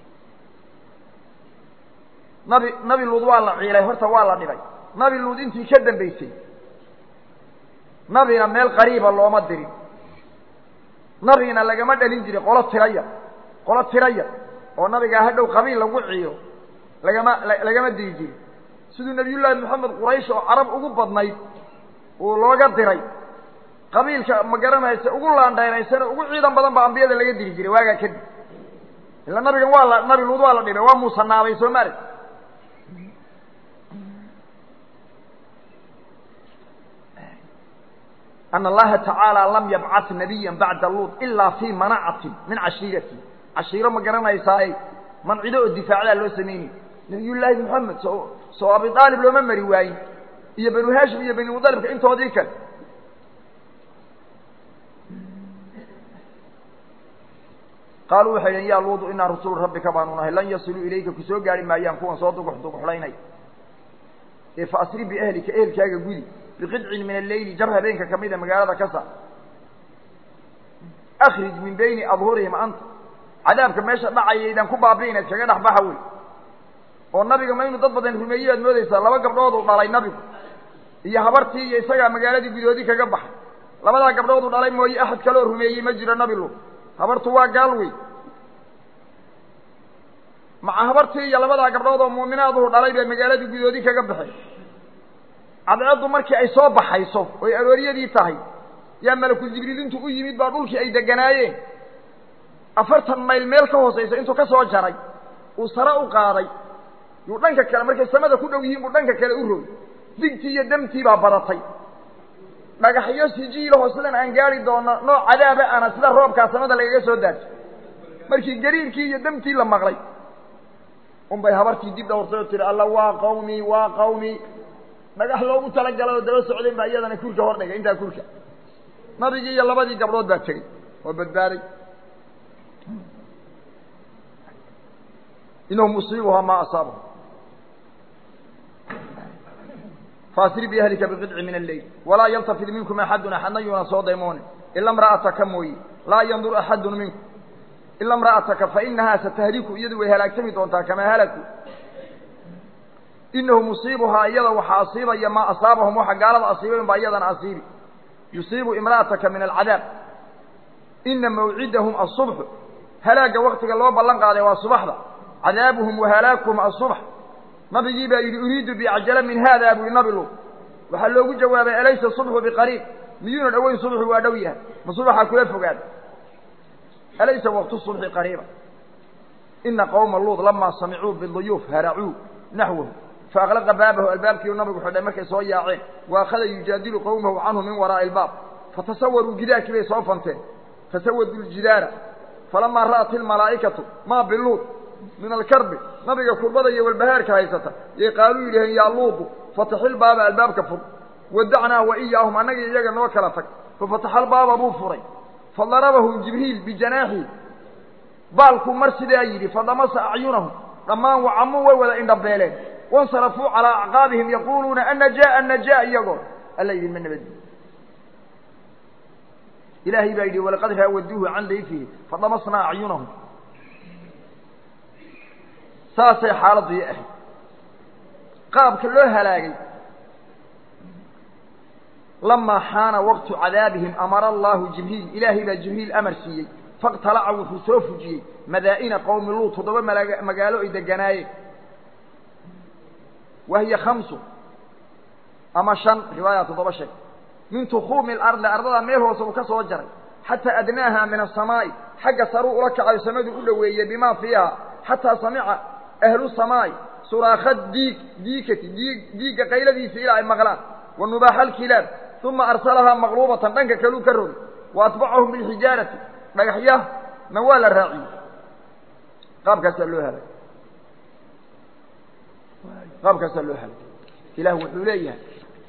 nabi nabi luud waa la ciilay horta waa la dhibay nabi luud intii ka dambaysay nabina meel qariiba looma dirin nabigina lagama dhalin jirin qolo tiraya qolo tiraya oo nabigaa hadhow qabiil lagu ciyo lagama lagama diri jirin siduu nabiyullaahi moxamed quraysh oo carab ugu badnayd uu looga diray qabiilka ma garanaysa ugu laandheeraysana ugu ciidan badan baa ambiyada laga diri jiray waagaa kadib ila nabigan waa la nabi luud waa la dhibay waa muusanaabay soo maarag أن اللaهa تaعaaلى لم يبcث نبيا baعda luط إilا في manacaةi min caشhiirati caشhiiro ma garanaysaa mancido oo difaacdaa loo samaynay نabiy llaahi mحamed soo abi طaalib looma mari waayin iyo banu hashim iyo bani mطalibka intoodii kale qaaluu waxay dhn ya luudu inaa rasuul rabbika baanu nahay lan yasiluu ilayka ku soo gaari maayaan kuwan soo dugux duguxlaynay ee faasri bأhlika ehelkaaga gudi biqidcin min alleyli jar habeenka ka mida magaalada ka saar akrij min bayni adhurihim anta cadaabka meesha dhacayaydaan ku baabi'inayd kaga dhex baxa wey oo nabiga ma inu dad badan rumeeyey aad moodaysaa laba gabdhood uu dhalay nabigu iyo habartii iyo isagaa magaaladii gudoodii kaga baxay labadaa gabdhood uu dhalay mooye axad kaleoo rumeeyey ma jiro nabi lu habartu waa gaal wey maca habartii iyo labadaa gabdhood oo muuminaaduu dhalay bay magaaladii gudoodii kaga baxay cadceeddu markii ay soo baxayso oy arooryadii tahay yaa malakul jibriil intuu u yimid baa dhulkii ay deganaayeen afartan mayl meel ka hoosaysa intuu ka soo jaray uu sare u qaaday yuu dhanka kale markay samada ku dhow yihiin buu dhanka kale u rogay digtii iyo damtii baa badatay dhagaxyo sijiilaho sidan aan gaari doono nooc cadaaba ana sida roobkaa samada lagaga soo daajo markii gariirkii iyo damtii la maqlay un bay habartii dib dhawrtay oo tihi alla waa qawmi waa qawmi dhagax loogu talagalay oo daba socdeen baa iyadana kurka hor dhigay intaa kurka nabigii iyo labadii gabdhood baa tegey oo badbaaday inahu musiibuhaa maa asaabahu faasri biahlika biqidci min alleyl walaa yaltafid minkum axadun axadna yuuna soo daymoonin ila imra'ataka mooye laa yandur axadun minkum ila imra'ataka fainahaa satahliku iyadu way halaagsami doontaa kamaa halaku inahu musiibuhaa iyada waxaa asiibaya maa asaabahum waxa gaalada asiibayn baa iyadana asiibi yusiibu imra'ataka min alcadaab ina mawcidahum asubxu halaagga waktiga loo ballan qaaday waa subaxda cadaabuhum wahalaakuhum asubx nabigii baa yidhi uriidu biacjala min haada buu yihi nabi lu waxaa loogu jawaabay alaysa subxu biqariib miyuuna dhoweyn subxu waa dhow yahay ma subaxaa kula fogaada alaysa waqtu subxi qariiba ina qowma luud lamaa samicuu biduyuuf haracuu naxwahu faaqlaqa baabahu albaabkiiu nabigu xidhay markay soo yaaceen wa akhada yujaadilu qowmahu canhu min waraa'i albaab fatasawaruu gidaarkii bay soo fanteen fasawaduu ljidaara falamaa ra'at ilmalaa'ikatu maa biluud min alkarbi nabiga kurbada iyo walbahaarka haysata yay qaaluu yidhaheen yaa luudu fataxil baaba albaabka fur wadacnaa wa iyaahum annagii iyaga noo kala tag fafataxalbaaba buu furay fadarabahum jibriil bijanaaxihi baalkuu mar sidaa yidhi fadamasa acyunahum dhammaan wacamuu way wada indhabeeleen wansarafuu calaa acqaabihim yaquuluuna annajaa annajaa iyagoo alla yidhi ma nabaddi ilaahay baa yidhi walaqad raawaduuhu can dayfihi fadamasnaa acyunahum saasay xaaladdu i ahayd qaabka loo halaagay lamaa xaana waqtu cadaabihim amara allaahu jibriil ilaahay baa jibriil amar siiyey faqtalaca wuxuu soo fujiyey madaa'ina qowmi luut toddoba magaalo ay deganaayeen wahiya khamsu ama shan riwaaya toddoba sheeg min tukuumi alardi ardada meel hoose uu ka soo jaray xataa adnaaha min asamaa'i xagga saruu ula kacayo samadu u dhoweeyey bimaa fiiha xataa samica ahlu samaa'i suraakha diig diikati diig diigga qayladiisa ilaa ay maqlaan wa nubaaxa alkilaab uma arsalahaa maqluubatan dhanka kaluu ka rogay wa atbacahum bilxijaarati dhagaxyahna waa la raaciyey qaabkaasaa loo helay qaabkaasaa loo helay ilaah wuxuu leeyahay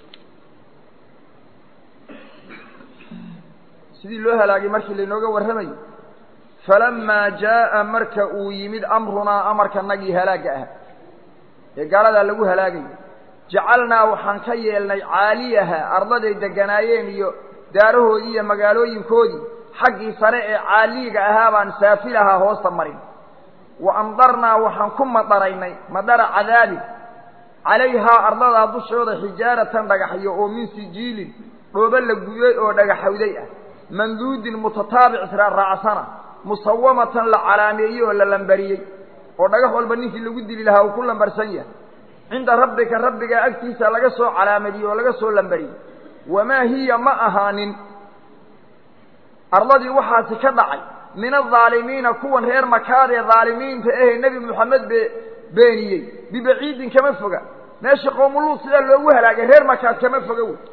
sidii loo halaagay markii lainooga warramayo falamaa jaa'a marka uu yimid amrunaa amarkanagii halaagga ah ee gaaladaa lagu halaagayo jacalnaa waxaan ka yeelnay caaliyaha ardaday deganaayeen iyo daarahoodii iyo magaalooyinkoodii xaggii sare ee caaliyiga ahaa baan saafilahaa hoosta marin wa amdarnaa waxaan ku madaraynay madara cadaabin calayhaa ardadaa dushooda xijaaratan dhagaxyo oo min sijiilin dhoobo la gubay oo dhagaxawday ah manduudin mutataabic israaraacsana musawamatan la calaameeyey oo la lambariyey oo dhagax walba ninkii lagu dili lahaa uu ku lambarsan yahay cinda rabbika rabbigaa agtiisa laga soo calaamadiyey oo laga soo lambariyey wamaa hiya ma ahaanin ardadii waxaasi ka dhacay min aldaalimiina kuwan reer makaad ee dhaalimiinta ahee nebi moxamed be beeniyey bibaciidin kama foga meesha qoomuluud sidaa loogu halaagay reer makaad kama foga wey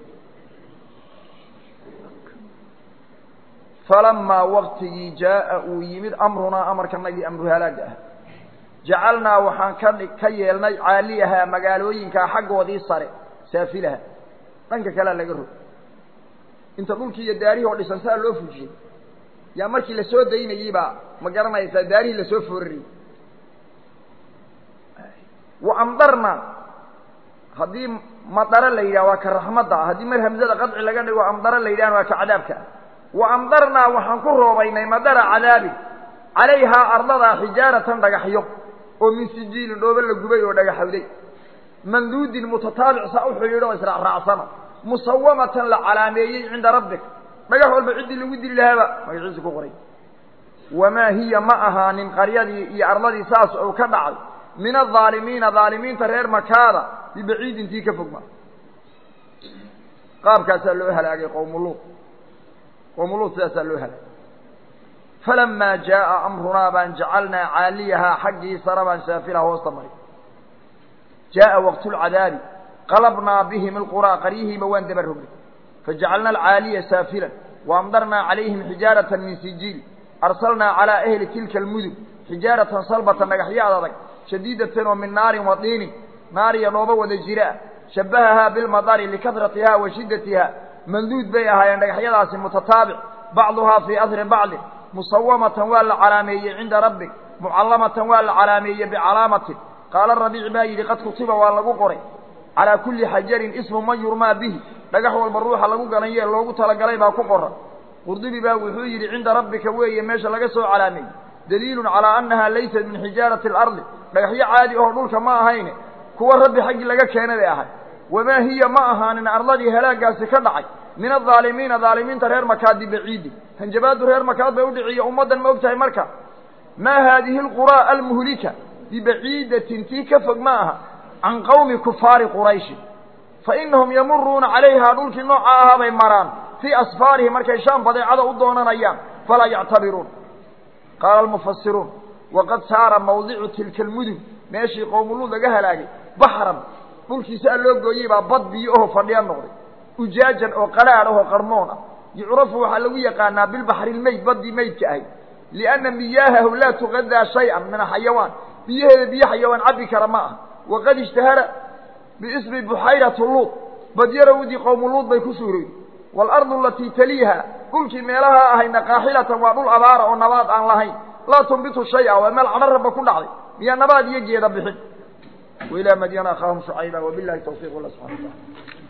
falamaa waktigii jaa'a uu yimid amrunaa amarkanagii amru halaaga ah jacalnaa waxaan ka ka yeelnay caaliyahaa magaalooyinkaa xaggoodii sare saafilaha dhanka kalea laga rog inta dhulkii iyo daarihii oo dhisan saa loo fujiyey yaa markii la soo daynayey baa ma garanaysaa daarihii lasoo foorariyey wa amdarna haddii madaro la yidhah waa ka raxmadda ah haddii mar hamzada qadci laga dhigo amdaro la yidhahna waa ka cadaabka ah wa amdarnaa waxaan ku roobaynay madara cadaabin calayhaa ardadaa xijaaratan dhagaxyo oo min sijiilin dhoobo la gubay oo dhagaxawday manduudin mutataabic saa u xidhiidho o israacraacsana musawamatan la calaameeyey cinda rabbik dhagax walba ciddii lagu dili lahaaba magaciisa ku qoray wamaa hiya ma ahaanin qaryadii iyo ardadii saas oo ka dhacay min adaalimiina dhaalimiinta reer makaada bibaciidin tii ka fogma qaabkaasaa loo halaagay qowmuluud qowmuluud sidaasaa loo halaagay falamaa jaa'a amrunaa baan jacalnaa caaliyahaa xaggii sare baan saafilaha hoosta maray jaa'a waqtulcadaabi qalabnaa bihim alquraa qaryihiiba waan daba rognay fajacalna alcaaliya saafilan waamdarnaa calayhim xijaaratan min sijiil arsalnaa calaa ahli tilka almudun xijaaratan salbatan dhagaxyaad adag shadiidatan oo min naarin wa diinin naariya dhooba wada jira ah shabahahaa bilmadari likahratiha wa shiddatiha manduud bay ahaayeen dhagaxyadaasi mutataabic bacduhaa fii asri bacdin musawamatan waa la calaameeyey cinda rabbik mucallamatan waa la calaameeyey bicalaamatin qaala rabiic baa yidhi qad kutiba waa lagu qoray calaa kulli xajarin ismu man yurmaa bihi dhagax walba ruuxa lagu ganayee loogu talagalay baa ku qoran qurdubi baa wuxuu yidhi cinda rabbika weeye meesha laga soo calaameeyey daliilun calaa annaha laysat min xijaarati alardi dhagaxyo caadi oo dhulka ma ahayne kuwa rabbi xaggii laga keenay bay ahay wamaa hiya ma ahaanin ardadii halaagaasi ka dhacay min adaalimiina dhaalimiinta reer makaadi baciidi hanjabaadu reer makaad bay udhiciya ummaddan ma og tahay marka maa haadihi alquraa almuhlika bibaciidatin tii ka fog ma aha can qawmi kufaari qurayshin fa inahum yamuruuna calayhaa dhulkii nooca ahaa bay maraan fii asfaarihi markay shaam badeecada u doonanayaan falaa yactabiruun qaala almufasiruun waqad saara mawdicu tilka almudun meeshii qowmuluud laga halaagay baxran dhulkiisa loo gooyey baa bad biyo oho fadhiya noqday ujaajan oo qaraadh ahoo qarmoon ah yucrafu waxaa lagu yaqaanaa bilbaxri lmeyd baddii meydka ahay lianna miyaahahu laa tuqadaa shay-an min axayawaan biyaheeda biyo xayawaan cabbi kara ma ah waqad ishtahara biismi buxayrati luud badyarawdii qowmu luud bay ku suurowday waalardu alatii taliiha dhulkii meelaha ahayna qaaxilatan waa dhul abaara oo nabaad aan lahayn laa tunbitu shay-a waa meel cadharaba ku dhacday miyaa nabaad iyo geeda bixin wailaa madyana akhaahum shucayba wabilahi tawfiq allah subxana wa taala